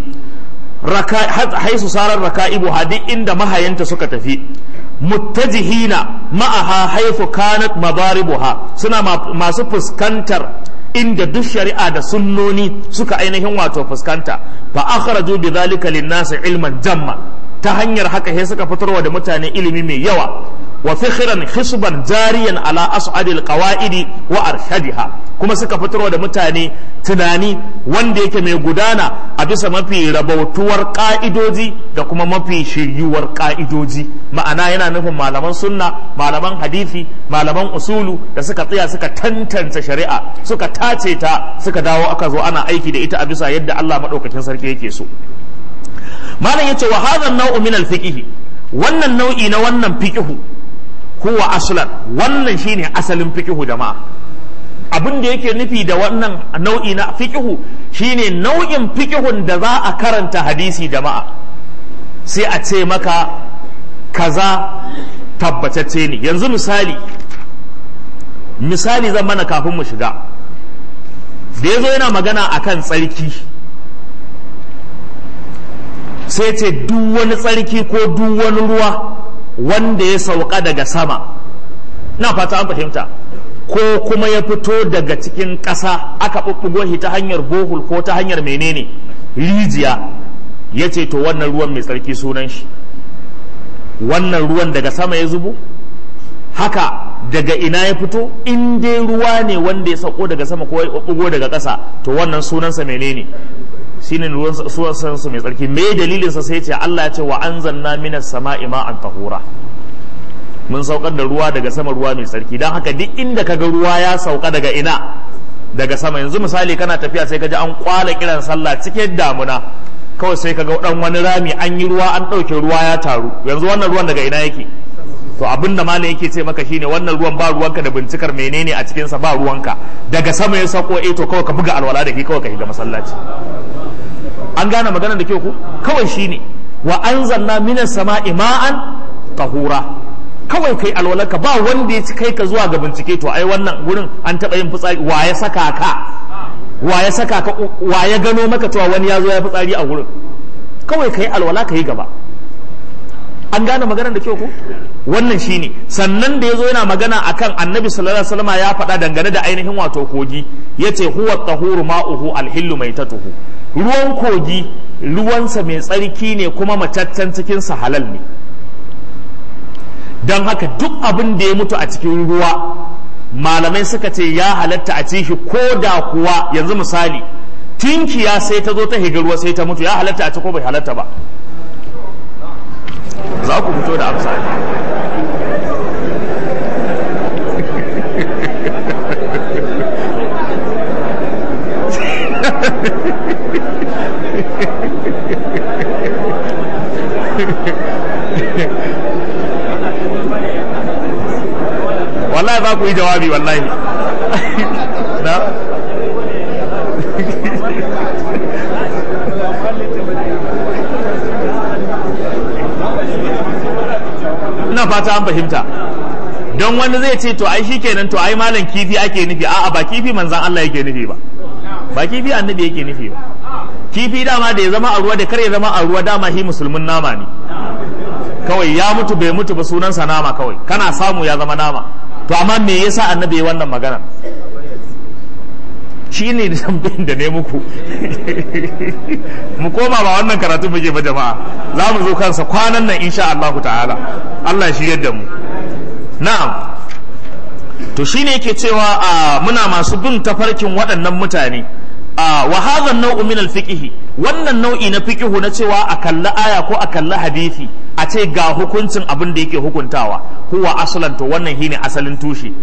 haisu sarar raka'ibu duk inda mahayanta suka tafi muttajihina ma'aha haifu kanat madaribuha suna masu fuskantar inda duk shari'a da sunnoni suka ainihin wato fuskanta fa akhraju bi dhalika lin-nasi ilman jamma ta hanyar haka sai suka fitarwa da mutane ilimi mai yawa wa fikhran hisban jariyan ala as'adil qawaidi wa arshadiha kuma suka fitarwa da mutane tunani wanda yake mai gudana a bisa mafi rabautuwar ka'idoji da kuma mafi shiryuwar ka'idoji ma'ana yana nufin malaman sunna malaman hadisi malaman usulu da suka tsaya suka tantance shari'a suka tace ta suka dawo aka zo ana aiki da ita a bisa yadda Allah madaukakin sarki yake so malam yace wa hadha an-naw'u min al-fiqh wannan nau'i na wannan fiqhu huwa aslan wannan shine asalin fiqhu jama'a abin da yake nufi da wannan nau'i na fiqhu shine nau'in fiqhun da za a karanta hadisi jama'a sai a ce maka kaza tabbatacce ne yanzu misali misali zan mana kafin mu shiga da ya zo yana magana akan tsarki sai ce duk wani tsarki ko duk wani ruwa wanda ya sauka daga sama na fata an fahimta ko kuma ya fito daga cikin ƙasa aka ɓuɓɓugo shi ta hanyar bohul ko ta hanyar menene rijiya ya ce to wannan ruwan mai tsarki sunan shi wannan ruwan daga sama ya zubo haka daga ina ya fito in dai ruwa ne wanda ya sauko daga sama ko ya ɓuɓɓugo daga ƙasa to wannan sunansa menene shine ruwan suwan su mai tsarki me dalilinsa sai ce Allah ya ce wa anzalna minas sama'i ma'an tahura mun saukar da ruwa daga sama ruwa mai tsarki dan haka duk inda kaga ruwa ya sauka daga ina daga sama yanzu misali kana tafiya sai kaji an kwala kiran sallah cikin damuna kawai sai kaga dan wani rami an yi ruwa an ɗauke ruwa ya taru yanzu wannan ruwan daga ina yake to abin da malam yake ce maka shine wannan ruwan ba ruwanka da bincikar menene a cikinsa ba ruwanka daga sama ya sako eh to kawai ka buga alwala da ke kawai ka shiga masallaci an gane magana da kyau ku kawai shine wa anzalna minas sama'i ma'an tahura kawai kai alwalarka ba wanda ya ci kai ka zuwa ga bincike to ai wannan gurin an taɓa yin fitsari wa ya saka ka wa ya saka ka wa ya gano maka cewa wani ya zo ya fitsari a wurin kawai ka yi alwala ka yi gaba an gane maganar da kyau ko wannan shine sannan da yazo yana magana akan annabi sallallahu alaihi wasallam ya faɗa dangane da ainihin wato kogi yace huwa tahuru ma'uhu alhillu maitatuhu ruwan kogi ruwansa mai tsarki ne kuma mataccen cikin sa halal ne don haka duk abin da ya mutu a cikin ruwa malamai suka ce ya halatta a ci shi ko da kuwa yanzu misali tinkiya sai ta zo ta higa ruwa sai ta mutu ya halatta a ci ko bai halatta ba za ku fito da amsa wallahi za ku yi jawabi wallahi na ina fata an fahimta don wani zai ce to ai shikenan to ai malam kifi ake nufi a'a ba kifi manzan Allah yake nufi ba ba kifi annabi yake nufi ba kifi dama da ya zama a ruwa da kar ya zama a ruwa dama shi musulmin nama ne kawai ya mutu bai mutu ba sunansa nama kawai kana samu ya zama nama to amma me yasa annabi ya wannan magana shi ne da tambayin da ne muku mu koma ba wannan karatu muke ba jama'a za mu zo kansa kwanan nan insha Allah ta'ala Allah shi yadda mu na'am to shine yake cewa muna masu bin tafarkin waɗannan mutane wa hadha nau'u min al-fiqh wannan nau'i na fiqhu na cewa a kalli aya ko a kalli hadisi a ce ga hukuncin abin da yake hukuntawa huwa aslan to wannan shine asalin tushe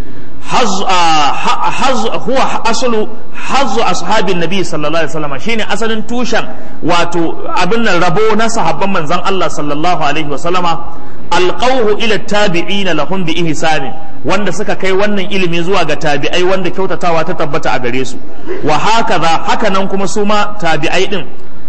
huwa asalu hazzu ashabin nabi sallallahu alaihi wasallam shine asalin tushen wato abin nan rabo na sahabban manzon Allah sallallahu alaihi wasallama alqawhu ila tabi'ina lahum bi ihsani wanda suka kai wannan ilimi zuwa ga tabi'ai wanda kyautatawa ta tabbata a gare su wa hakaza haka nan kuma su ma tabi'ai din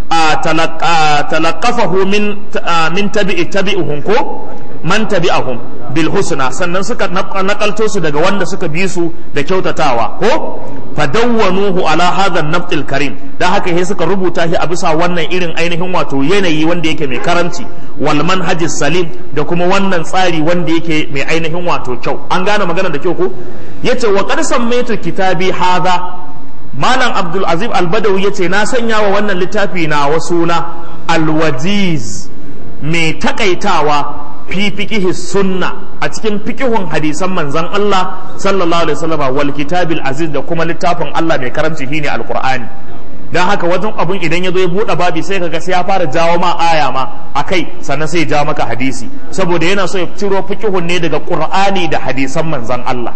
talaqafahu min min tabi'i tabi'uhum ko man tabi'ahum bil husna sannan suka nakalto su daga wanda suka bi su da kyautatawa ko fadawwanuhu ala hadha an karim dan haka sai suka rubuta shi a bisa wannan irin ainihin wato yanayi wanda yake mai karamci wal manhajis salim da kuma wannan tsari wanda yake mai ainihin wato kyau an gane magana da kyau ko yace wa qad sammaitu kitabi hadha malam abdul azim al-badawi yace na sanya wa wannan littafi na wasuna al-wajiz mai takaitawa fi fiqihi sunna a cikin fiqihun hadisan manzon Allah sallallahu alaihi wasallam wal kitabil aziz da kuma littafin Allah mai karamci shine alqur'ani dan haka wajen abun idan ya zo ya bude babi sai kaga sai ya fara jawo ma aya ma akai sannan sai ya jawo maka hadisi saboda yana so ya ciro fiqihun ne daga qur'ani da hadisan manzon Allah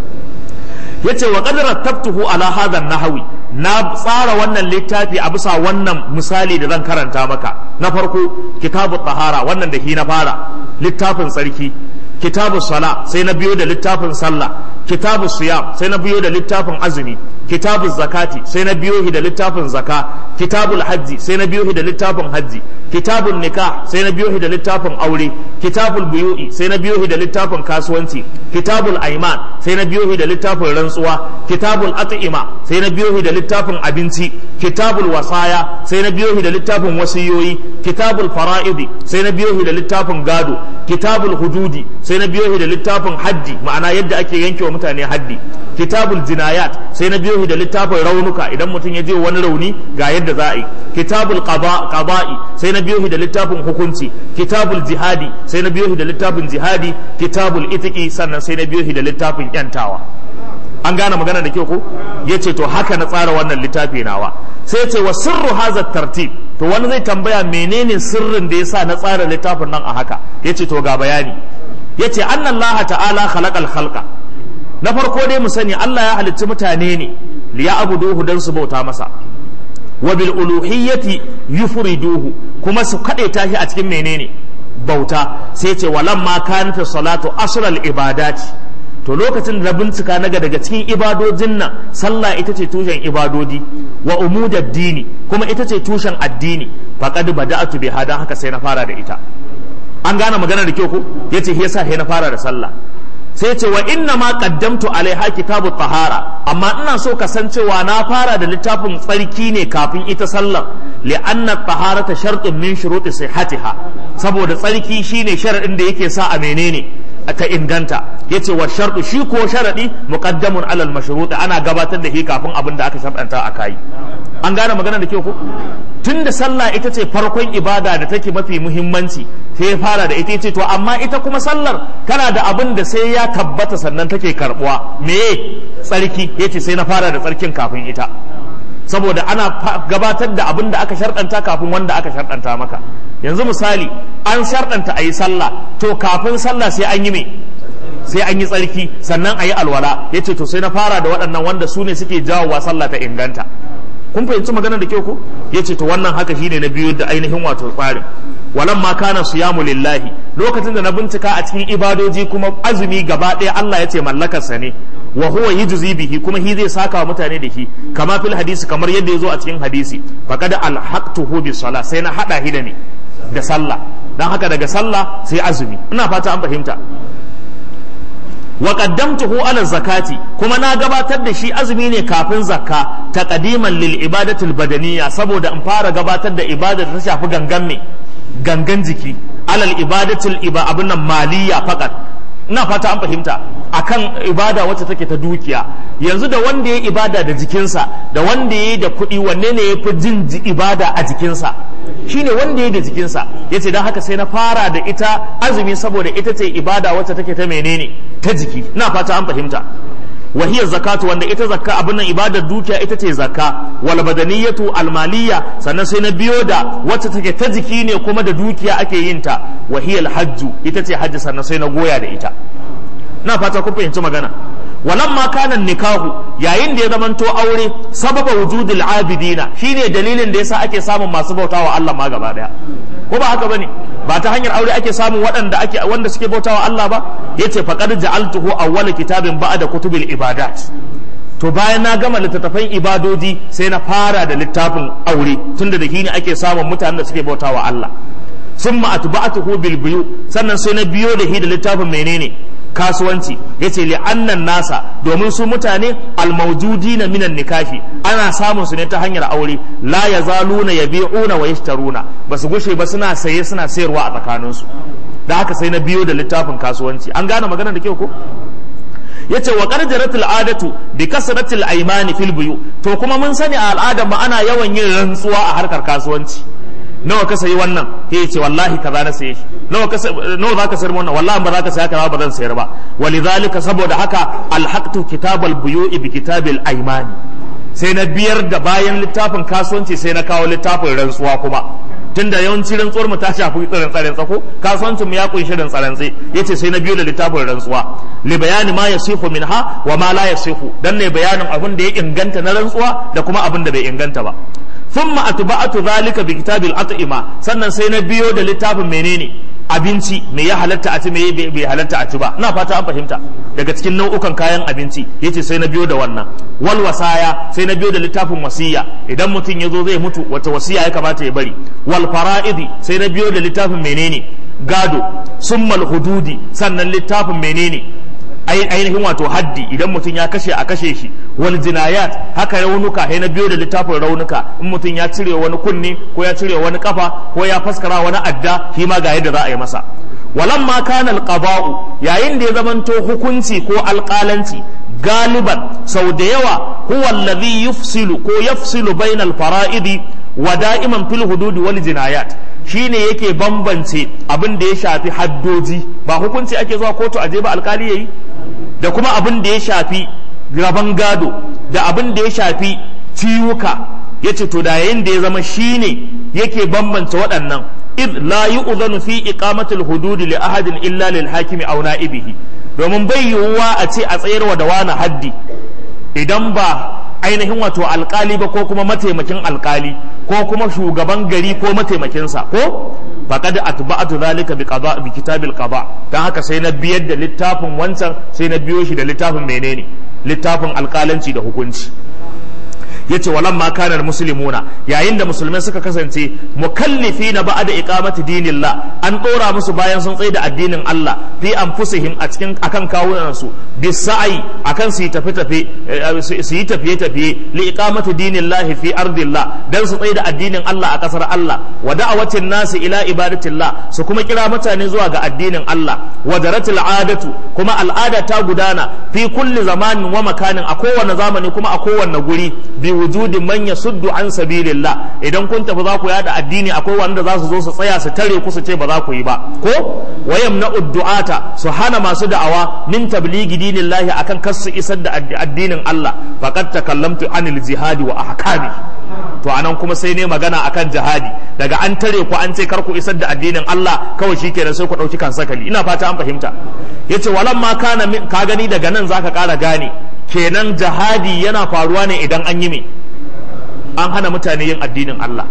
yace wa qad rattabtuhu ala hadha nahwi na tsara wannan littafi a bisa wannan misali da zan karanta maka na farko kitabu tahara wannan da hi na fara littafin tsarki kitabu sala sai na biyo da littafin sallah kitabu siyam sai na biyo da littafin azumi kitabu zakati sai na biyo da littafin zaka kitabul hajji sai na biyo da littafin hajji kitabul nikah sai na biyo da littafin aure kitabul buyu'i sai na biyo da littafin kasuwanci kitabul aiman sai na biyo da littafin rantsuwa kitabul at'ima sai na biyo da littafin abinci kitabul wasaya sai na biyo da littafin wasiyoyi kitabul fara'idi sai na biyo da littafin gado kitabul hududi sai na biyo da littafin haddi ma'ana yadda ake yanke wa mutane haddi kitabul jinayat sai na biyo da littafin raunuka idan mutum ya je wani rauni ga yadda za a yi kitabul qada'i sai na biyo da littafin hukunci kitabul jihadi sai na biyo da littafin jihadi kitabul itiki sannan sai na biyo da littafin yantawa an gane magana da kyau ko yace to haka na tsara wannan littafi nawa sai ce wa sirru hazat tartib to wani zai tambaya menene sirrin da yasa na tsara littafin nan a haka yace to ga bayani yace annallaha ta'ala khalaqal khalqa na farko dai mu sani Allah ya halicci mutane ne li ya'buduhu dan su bauta masa wa bil uluhiyyati yufriduhu kuma su kade tashi a cikin menene bauta sai ce walamma kanat salatu asral ibadati to lokacin da bincika naga daga cikin ibadojin nan sallah ita ce tushen ibadodi wa umudad dini kuma ita ce tushen addini faqad bada'tu biha dan haka sai na fara da ita an gane magana da kyau ko yace yasa sai na fara da sallah sai ce wa inna ma qaddamtu alaiha kitabu tahara amma ina so ka san cewa na fara da littafin tsarki ne kafin ita sallar li anna taharata shartun min shuruti sihhatiha saboda tsarki shine sharadin da yake sa a menene ta inganta yace wa shartu shi ko sharadi muqaddamun alal mashruti ana gabatar da shi kafin abin da aka sharɗanta a kai an gane magana da kyau ko tun da sallah ita ce farkon ibada da take mafi muhimmanci sai ya fara da ita ce to amma ita kuma sallar tana da abin da sai ya tabbata sannan take karbuwa me tsarki yace sai na fara da tsarkin kafin ita saboda ana gabatar da abin da aka sharɗanta kafin wanda aka sharɗanta maka yanzu misali an sharɗanta a yi sallah to kafin sallah sai an yi me sai an yi tsarki sannan a yi alwala yace to sai na fara da waɗannan wanda su ne suke jawowa sallah ta inganta kun fahimci magana da kyau ko yace to wannan haka shine na biyu da ainihin wato tsarin walan ma kana siyamu lillahi lokacin da na bincika a cikin ibadoji kuma azumi gaba ɗaya Allah yace mallakarsa ne wa huwa yujzi bihi kuma hi zai saka wa mutane da shi kama fil hadisi kamar yadda yazo a cikin hadisi faqad alhaqtuhu bis sala sai na hada hi da ne da sallah dan haka daga sallah sai azumi ina fata an fahimta wa qaddamtuhu ala zakati kuma na gabatar da shi azumi ne kafin zakka taqdiman lil ibadati al badaniyya saboda in fara gabatar da ibada da ta shafi gangan me gangan jiki alal ibadati al iba abun nan maliyya faqat ina fata an fahimta akan ibada wacce take ta dukiya yanzu da wanda ya ibada da jikinsa da wanda ya da kuɗi wanne ne ya fi jin ibada a jikinsa shine wanda ya da jikinsa ya ce don haka sai na fara da ita azumi saboda ita ce ibada wacce take ta menene ta jiki ina fata an fahimta wahiyar zakatu wanda ita zakka abin nan ibadar dukiya ita ce zakka wal badaniyatu al maliyya sannan sai na biyo da wacce take ta jiki ne kuma da dukiya ake yin ta wahiyal hajju ita ce hajji sannan sai na goya da ita na fata kun fahimci magana walan ma kana nikahu yayin da ya zamanto aure sababa wujudul abidina shine dalilin da yasa ake samun masu bautawa Allah ma gaba daya ko ba haka bane ba ta hanyar aure ake samun waɗanda ake wanda suke bautawa Allah ba yace faqad ja'altuhu awwala kitabin ba'da kutubil ibadat to bayan na gama littattafan ibadoji sai na fara da littafin aure tunda da shi ne ake samun mutanen da suke bautawa Allah summa atba'atuhu bil biyu sannan sai na biyo da shi da littafin menene kasuwanci yace li annan nasa domin su mutane almaujudina minan nikahi ana samun su ne ta hanyar aure la yazaluna yabi'una wa yashtaruna basu gushe ba suna saye suna sayarwa a tsakanin su da haka sai na biyo da littafin kasuwanci an gane magana da kyau ko yace wa qarjarat al'adatu bi kasratil aymani fil buyu to kuma mun sani a al'adar mu ana yawan yin rantsuwa a harkar kasuwanci nawa ka sayi wannan ya ce wallahi kaza na saye shi nawa ka nawa zaka sayar wannan wallahi ba zaka saya kaza ba zan sayar ba walidhalika saboda haka alhaqtu kitabal buyu'i bi kitabil aymani sai na biyar da bayan littafin kasuwanci sai na kawo littafin rantsuwa kuma tunda yawanci rantsuwar mu ta shafi tsirin tsaren tsako kasuwancin mu ya kunshi rin tsarantsi yace sai na biyo da littafin rantsuwa li bayani ma yasihu minha wa ma la yasihu dan ne bayanin abin da ya inganta na rantsuwa da kuma abin da bai inganta ba thumma atba'atu zalika bi kitabil at'ima sannan sai na biyo da littafin menene abinci me ya halatta a ci me bai halatta a ci ba ina fata an fahimta daga cikin nau'ukan kayan abinci yace sai na biyo da wannan wal wasaya sai na biyo da littafin wasiya idan mutum ya zo zai mutu wata wasiya ya kamata ya bari wal fara'idi sai na biyo da littafin menene gado summal hududi sannan littafin menene ainihin wato haddi idan mutum ya kashe a kashe shi wal jinayat haka raunuka na biyo da littafin raunuka in mutum ya cire wani kunne ko ya cire wani kafa ko ya faskara wani adda shi ma ga yadda za a yi masa walan ma kana alqaba'u yayin da ya zamanto hukunci ko alƙalanci galiban sau da yawa huwa alladhi yufsilu ko yafsilu bainal fara'idi wa da'iman fil hudud wal jinayat shine yake bambance abin da ya shafi haddoji ba hukunci ake zuwa kotu aje ba alkali yayi da kuma abin da ya shafi rabon gado da abin da ya shafi ciwuka ya ce to da yayin da ya zama shine yake bambance waɗannan id la yu'zanu fi iqamatil hududi li ahadin illa lil hakimi aw na'ibihi domin bai yiwuwa a ce a tsayarwa da wani haddi idan ba ainihin wato alkali ba ko kuma mataimakin alkali ko kuma shugaban gari ko mataimakinsa ko faqad atba'atu zalika bi qada bi kitabil qada dan haka sai na biyar da littafin wancan sai na biyo shi da littafin menene littafin alkalanci da hukunci yace walamma kana muslimuna yayin da musulmai suka kasance mukallifi na ba'da iqamati dinillah an dora musu bayan sun tsaye da addinin Allah fi anfusihim a cikin akan kawunan su bisa'i akan su yi tafi tafi su yi tafiye tafiye li iqamati dinillah fi ardillah dan su tsaye da addinin Allah a kasar Allah wa da'awatin nasi ila ibadatillah su kuma kira mutane zuwa ga addinin Allah wa daratil adatu kuma al'ada ta gudana fi kulli zamanin wa makanin a kowane zamani kuma a kowane guri bi wujudi man yasuddu an sabilillah idan kun tafi za ku yada addini akwai wanda za su zo su tsaya su tare ku su ce ba za ku yi ba ko wayam na uddu'ata su hana masu da'awa min tabligi dinillahi akan kar su isar da addinin Allah faqad takallamtu anil jihadi wa ahkami to anan kuma sai ne magana akan jihadi daga an tare ku an ce kar ku isar da addinin Allah kawai shikenan sai ku dauki kan sakali ina fata an fahimta yace walamma kana ka gani daga nan zaka kara gane kenan jihadi yana faruwa ne idan an yi me an hana mutane yin addinin Allah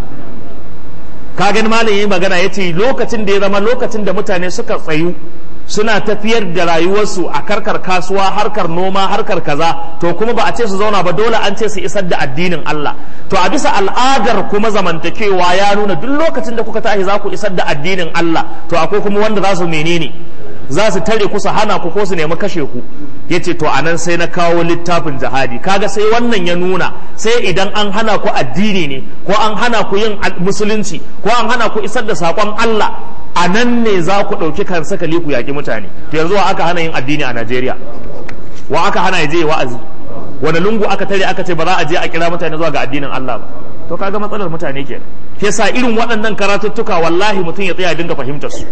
ka gani malam yi magana ya ce lokacin da ya zama lokacin da mutane suka tsayu suna tafiyar da rayuwarsu a karkar kasuwa harkar noma harkar kaza to kuma ba a ce su zauna ba dole an ce su isar da addinin Allah to a bisa al'adar kuma zamantakewa ya nuna duk lokacin da kuka tashi za ku isar da addinin Allah to akwai kuma wanda za su menene za su tare ku su hana ku ko su nemi kashe ku yace to anan sai na kawo littafin jihadi kaga sai wannan ya nuna sai idan an hana ku addini ne ko an hana ku yin musulunci ko an hana ku isar da sakon Allah a nan ne za ku ɗauki kan sakali ku yaƙi mutane to yanzu wa aka hana yin addini a Najeriya wa aka hana ya je wa'azi wani lungu aka tare aka ce ba za a je a kira mutane zuwa ga addinin Allah ba to kaga matsalar mutane kenan yasa irin waɗannan karatuttuka wallahi mutum ya tsaya dinga fahimtar su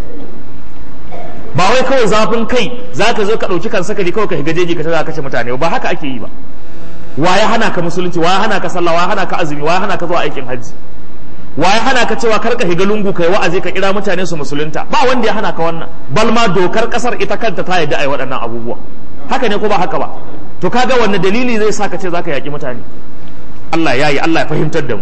ba wai kawai zafin kai za ka zo ka ɗauki kan sakali kawai ka shiga jeji ka za kashe mutane ba haka ake yi ba wa ya hana ka musulunci wa ya hana ka sallah wa ya hana ka azumi wa ya hana ka zuwa aikin hajji wa ya hana ka cewa kar ka shiga lungu kai wa'azi ka kira mutane su musulunta ba wanda ya hana ka wannan bal ma dokar kasar ita kanta ta yadda ai waɗannan abubuwa haka ne ko ba haka ba to kaga wanne dalili zai sa ka ce zaka yaki mutane Allah ya yi Allah ya fahimtar da mu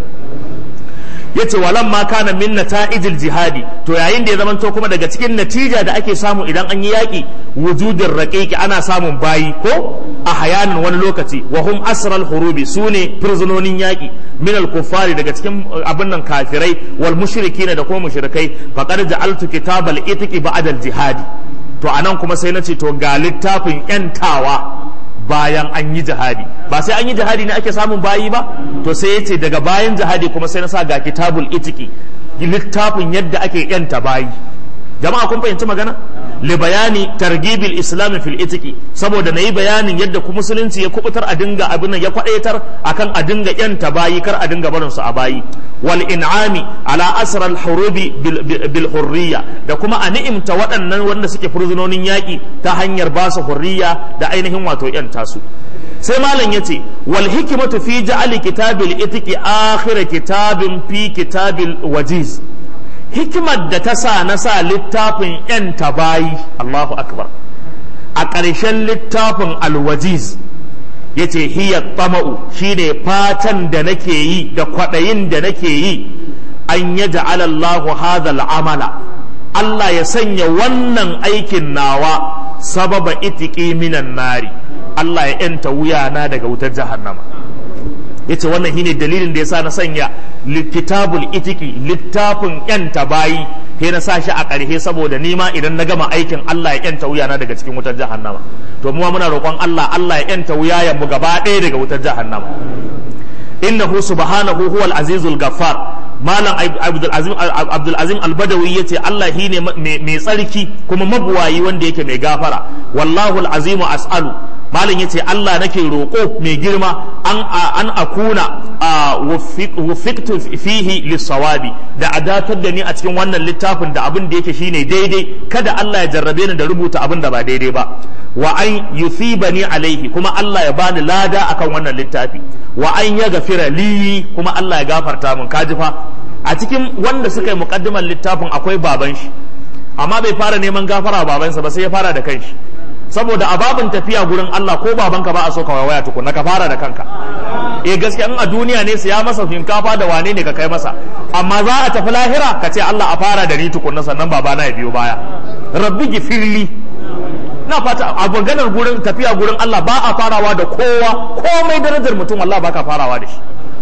yace walan ma kana min nata'ijil jihadi to yayin da ya zamanto kuma daga cikin natija da ake samu idan an yi yaki wujudin raqiqi ana samun bayi ko a hayanin wani lokaci wa hum asral hurubi sune prisononin yaki min al kuffari daga cikin abin nan kafirai wal mushrikina da kuma mushrikai faqad ja'altu kitabal itiqi ba'da al jihadi to anan kuma sai nace to ga littafin yantawa bayan an yi jihadi ba sai an yi jihadi ne ake samun bayi ba to sai ya ce daga bayan jihadi kuma sai na sa ga kitabul itiki littafin yadda ake yanta bayi jama'a kun fahimci magana li bayani targibil islam fil itiki saboda nayi bayanin yadda ku musulunci ya kubutar a dinga abin nan ya kwadaitar akan a dinga yanta bayi kar a dinga barin su a bayi wal in'ami ala asral hurubi bil hurriya da kuma a ni'imta waɗannan wanda suke furzunonin yaƙi ta hanyar ba su hurriya da ainihin wato yanta su sai malam yace wal hikmatu fi ja'ali kitabil itiki akhir kitabin fi kitabil wajiz hikimar da ta sa na sa littafin ‘yan tabayi Allahu akbar a ƙarshen littafin alwajiz ya ce hiya tama'u shi ne fatan da nake yi da kwaɗayin da nake yi an ya ja'alallahu hadhal amala Allah ya sanya wannan aikin nawa sababa itiki minan nari Allah ya ‘yanta wuyana daga wutar jahannama ya ce wannan shine dalilin da ya sa na sanya kitabul itiki littafin yanta bayi sai na sa shi a ƙarshe saboda nima idan na gama aikin Allah ya yanta wuyana daga cikin wutar jahannama to mu muna roƙon Allah Allah ya yanta wuyayen mu gaba ɗaya daga wutar jahannama innahu subhanahu huwal azizul gaffar malam abdul azim abdul azim albadawi yace Allah shine mai tsarki kuma mabuwayi wanda yake mai gafara wallahu alazimu as'alu malam yace Allah nake roƙo mai girma an an akuna wufiktu fihi lisawabi da adatar da ni a cikin wannan littafin da abin da yake shine daidai kada Allah ya jarrabe ni da rubuta abin da ba daidai ba wa an yuthibani alaihi kuma Allah ya bani lada akan wannan littafi wa an ya gafira li kuma Allah ya gafarta min kaji fa a cikin wanda suka yi muqaddimar littafin akwai baban shi amma bai fara neman gafara babansa ba sai ya fara da kanshi saboda a babin tafiya gurin Allah ko babanka ba a so ka waya tukunna ka fara da kanka eh gaskiya in a duniya ne su ya masa shinkafa da wane ne ka kai masa amma za a tafi lahira ka ce Allah a fara da ni tukunna sannan babana ya biyo baya rabbi gifirli na fata a maganar gurin tafiya gurin Allah ba a farawa da kowa komai darajar mutum Allah ba ka farawa da shi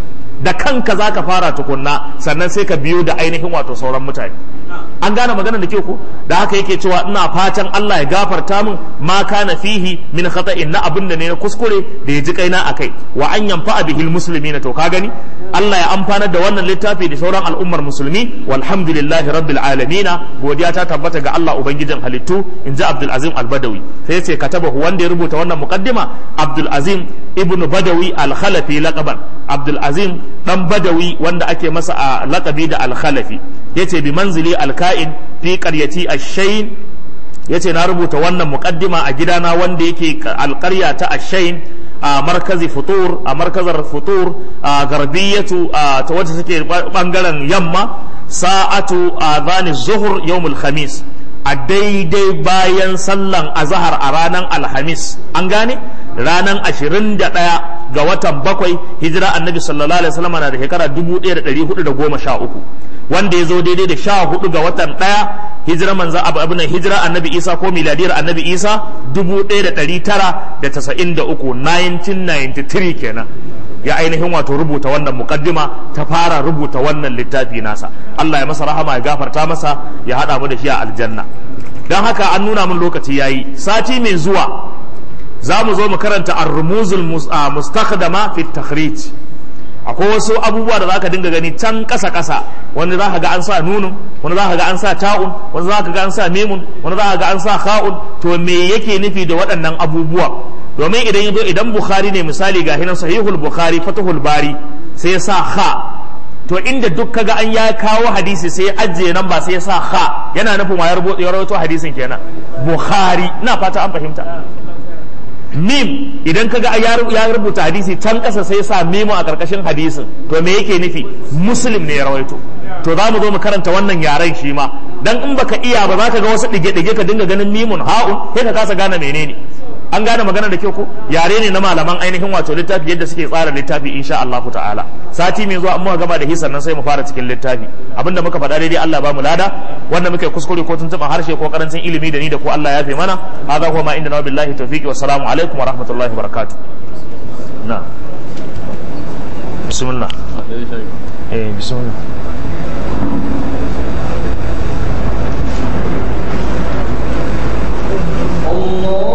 da kanka za ka fara tukunna sannan sai ka biyo da ainihin wato sauran mutane an gane magana da ke ku da haka yake cewa ina fatan Allah ya gafarta min ma kana fihi min khata'in na abin da ne na kuskure da ya ji kaina akai wa an yanfa bihil muslimina to ka gani Allah ya amfanar da wannan littafi da sauran al'ummar musulmi walhamdulillahi rabbil alamin godiya ta tabbata ga Allah ubangijin halittu in ji Abdul Azim al-Badawi sai yace katabahu wanda ya rubuta wannan muqaddima Abdul Azim ibn Badawi al-Khalafi laqaban Abdul Azim dan Badawi wanda ake masa a laqabi da al-Khalafi yace bi manzili al-ka'in fi qaryati ash-shayn yace na rubuta wannan muqaddima a gidana wanda yake alƙarya ta ash-shayn a markazi futur a markazar futur a garbiyatu ta wacce take bangaren yamma sa'atu adhani zuhur yawmul khamis a daidai bayan sallan azahar a ranar alhamis an gane ranar ashirin da ɗaya ga watan bakwai hijira annabi sallallahu alaihi wasallam na da shekara dubu ɗaya da ɗari hudu da goma sha uku wanda ya zo daidai da sha hudu ga watan ɗaya hijira manza abu abu hijira annabi isa ko miladiyar annabi isa dubu ɗaya da ɗari tara da tasa'in da uku 1993 kenan ya ainihin wato rubuta wannan mukaddima ta fara rubuta wannan littafi nasa Allah ya masa rahama ya gafarta masa ya hada mu da shi a aljanna don haka an nuna min lokaci yayi sati mai zuwa za mu zo mu karanta ar-rumuzul mustakhdama fi takhrij akwai wasu abubuwa da zaka dinga gani can kasa kasa wani za ka ga an sa nunun wani za ka ga an sa ta'un wani za ka ga an sa memun wani za ka ga an sa kha'un to me yake nufi da waɗannan abubuwa domin idan yazo idan bukhari ne misali ga hinan sahihul bukhari fatahul bari sai ya sa kha to inda duk kaga an ya kawo hadisi sai ya ajiye nan ba sai ya sa kha yana nufin wa ya rawaito hadisin kenan bukhari ina fata an fahimta mim idan kaga ya rubuta hadisi can kasa sai ya sa mimu a karkashin hadisin to me yake nufi muslim ne ya rawaito to za mu zo mu karanta wannan yaren shi ma dan in baka iya ba za ka ga wasu dige-dige ka dinga ganin mimun ha'un sai ka kasa gane menene an gane magana da kyau ko yare ne na malaman ainihin wato littafi yadda suke tsara littafi insha Allah ta'ala sati mai zuwa amma gaba da hisan nan sai mu fara cikin littafi abinda muka faɗa daidai Allah ba mu lada wanda muke kuskure ko tuntuɓa harshe ko karancin ilimi da ni da ko Allah ya fi mana hadha huwa ma inda na billahi tawfiqi wa salamu alaikum wa rahmatullahi wa barakatuh na bismillah eh bismillah Allah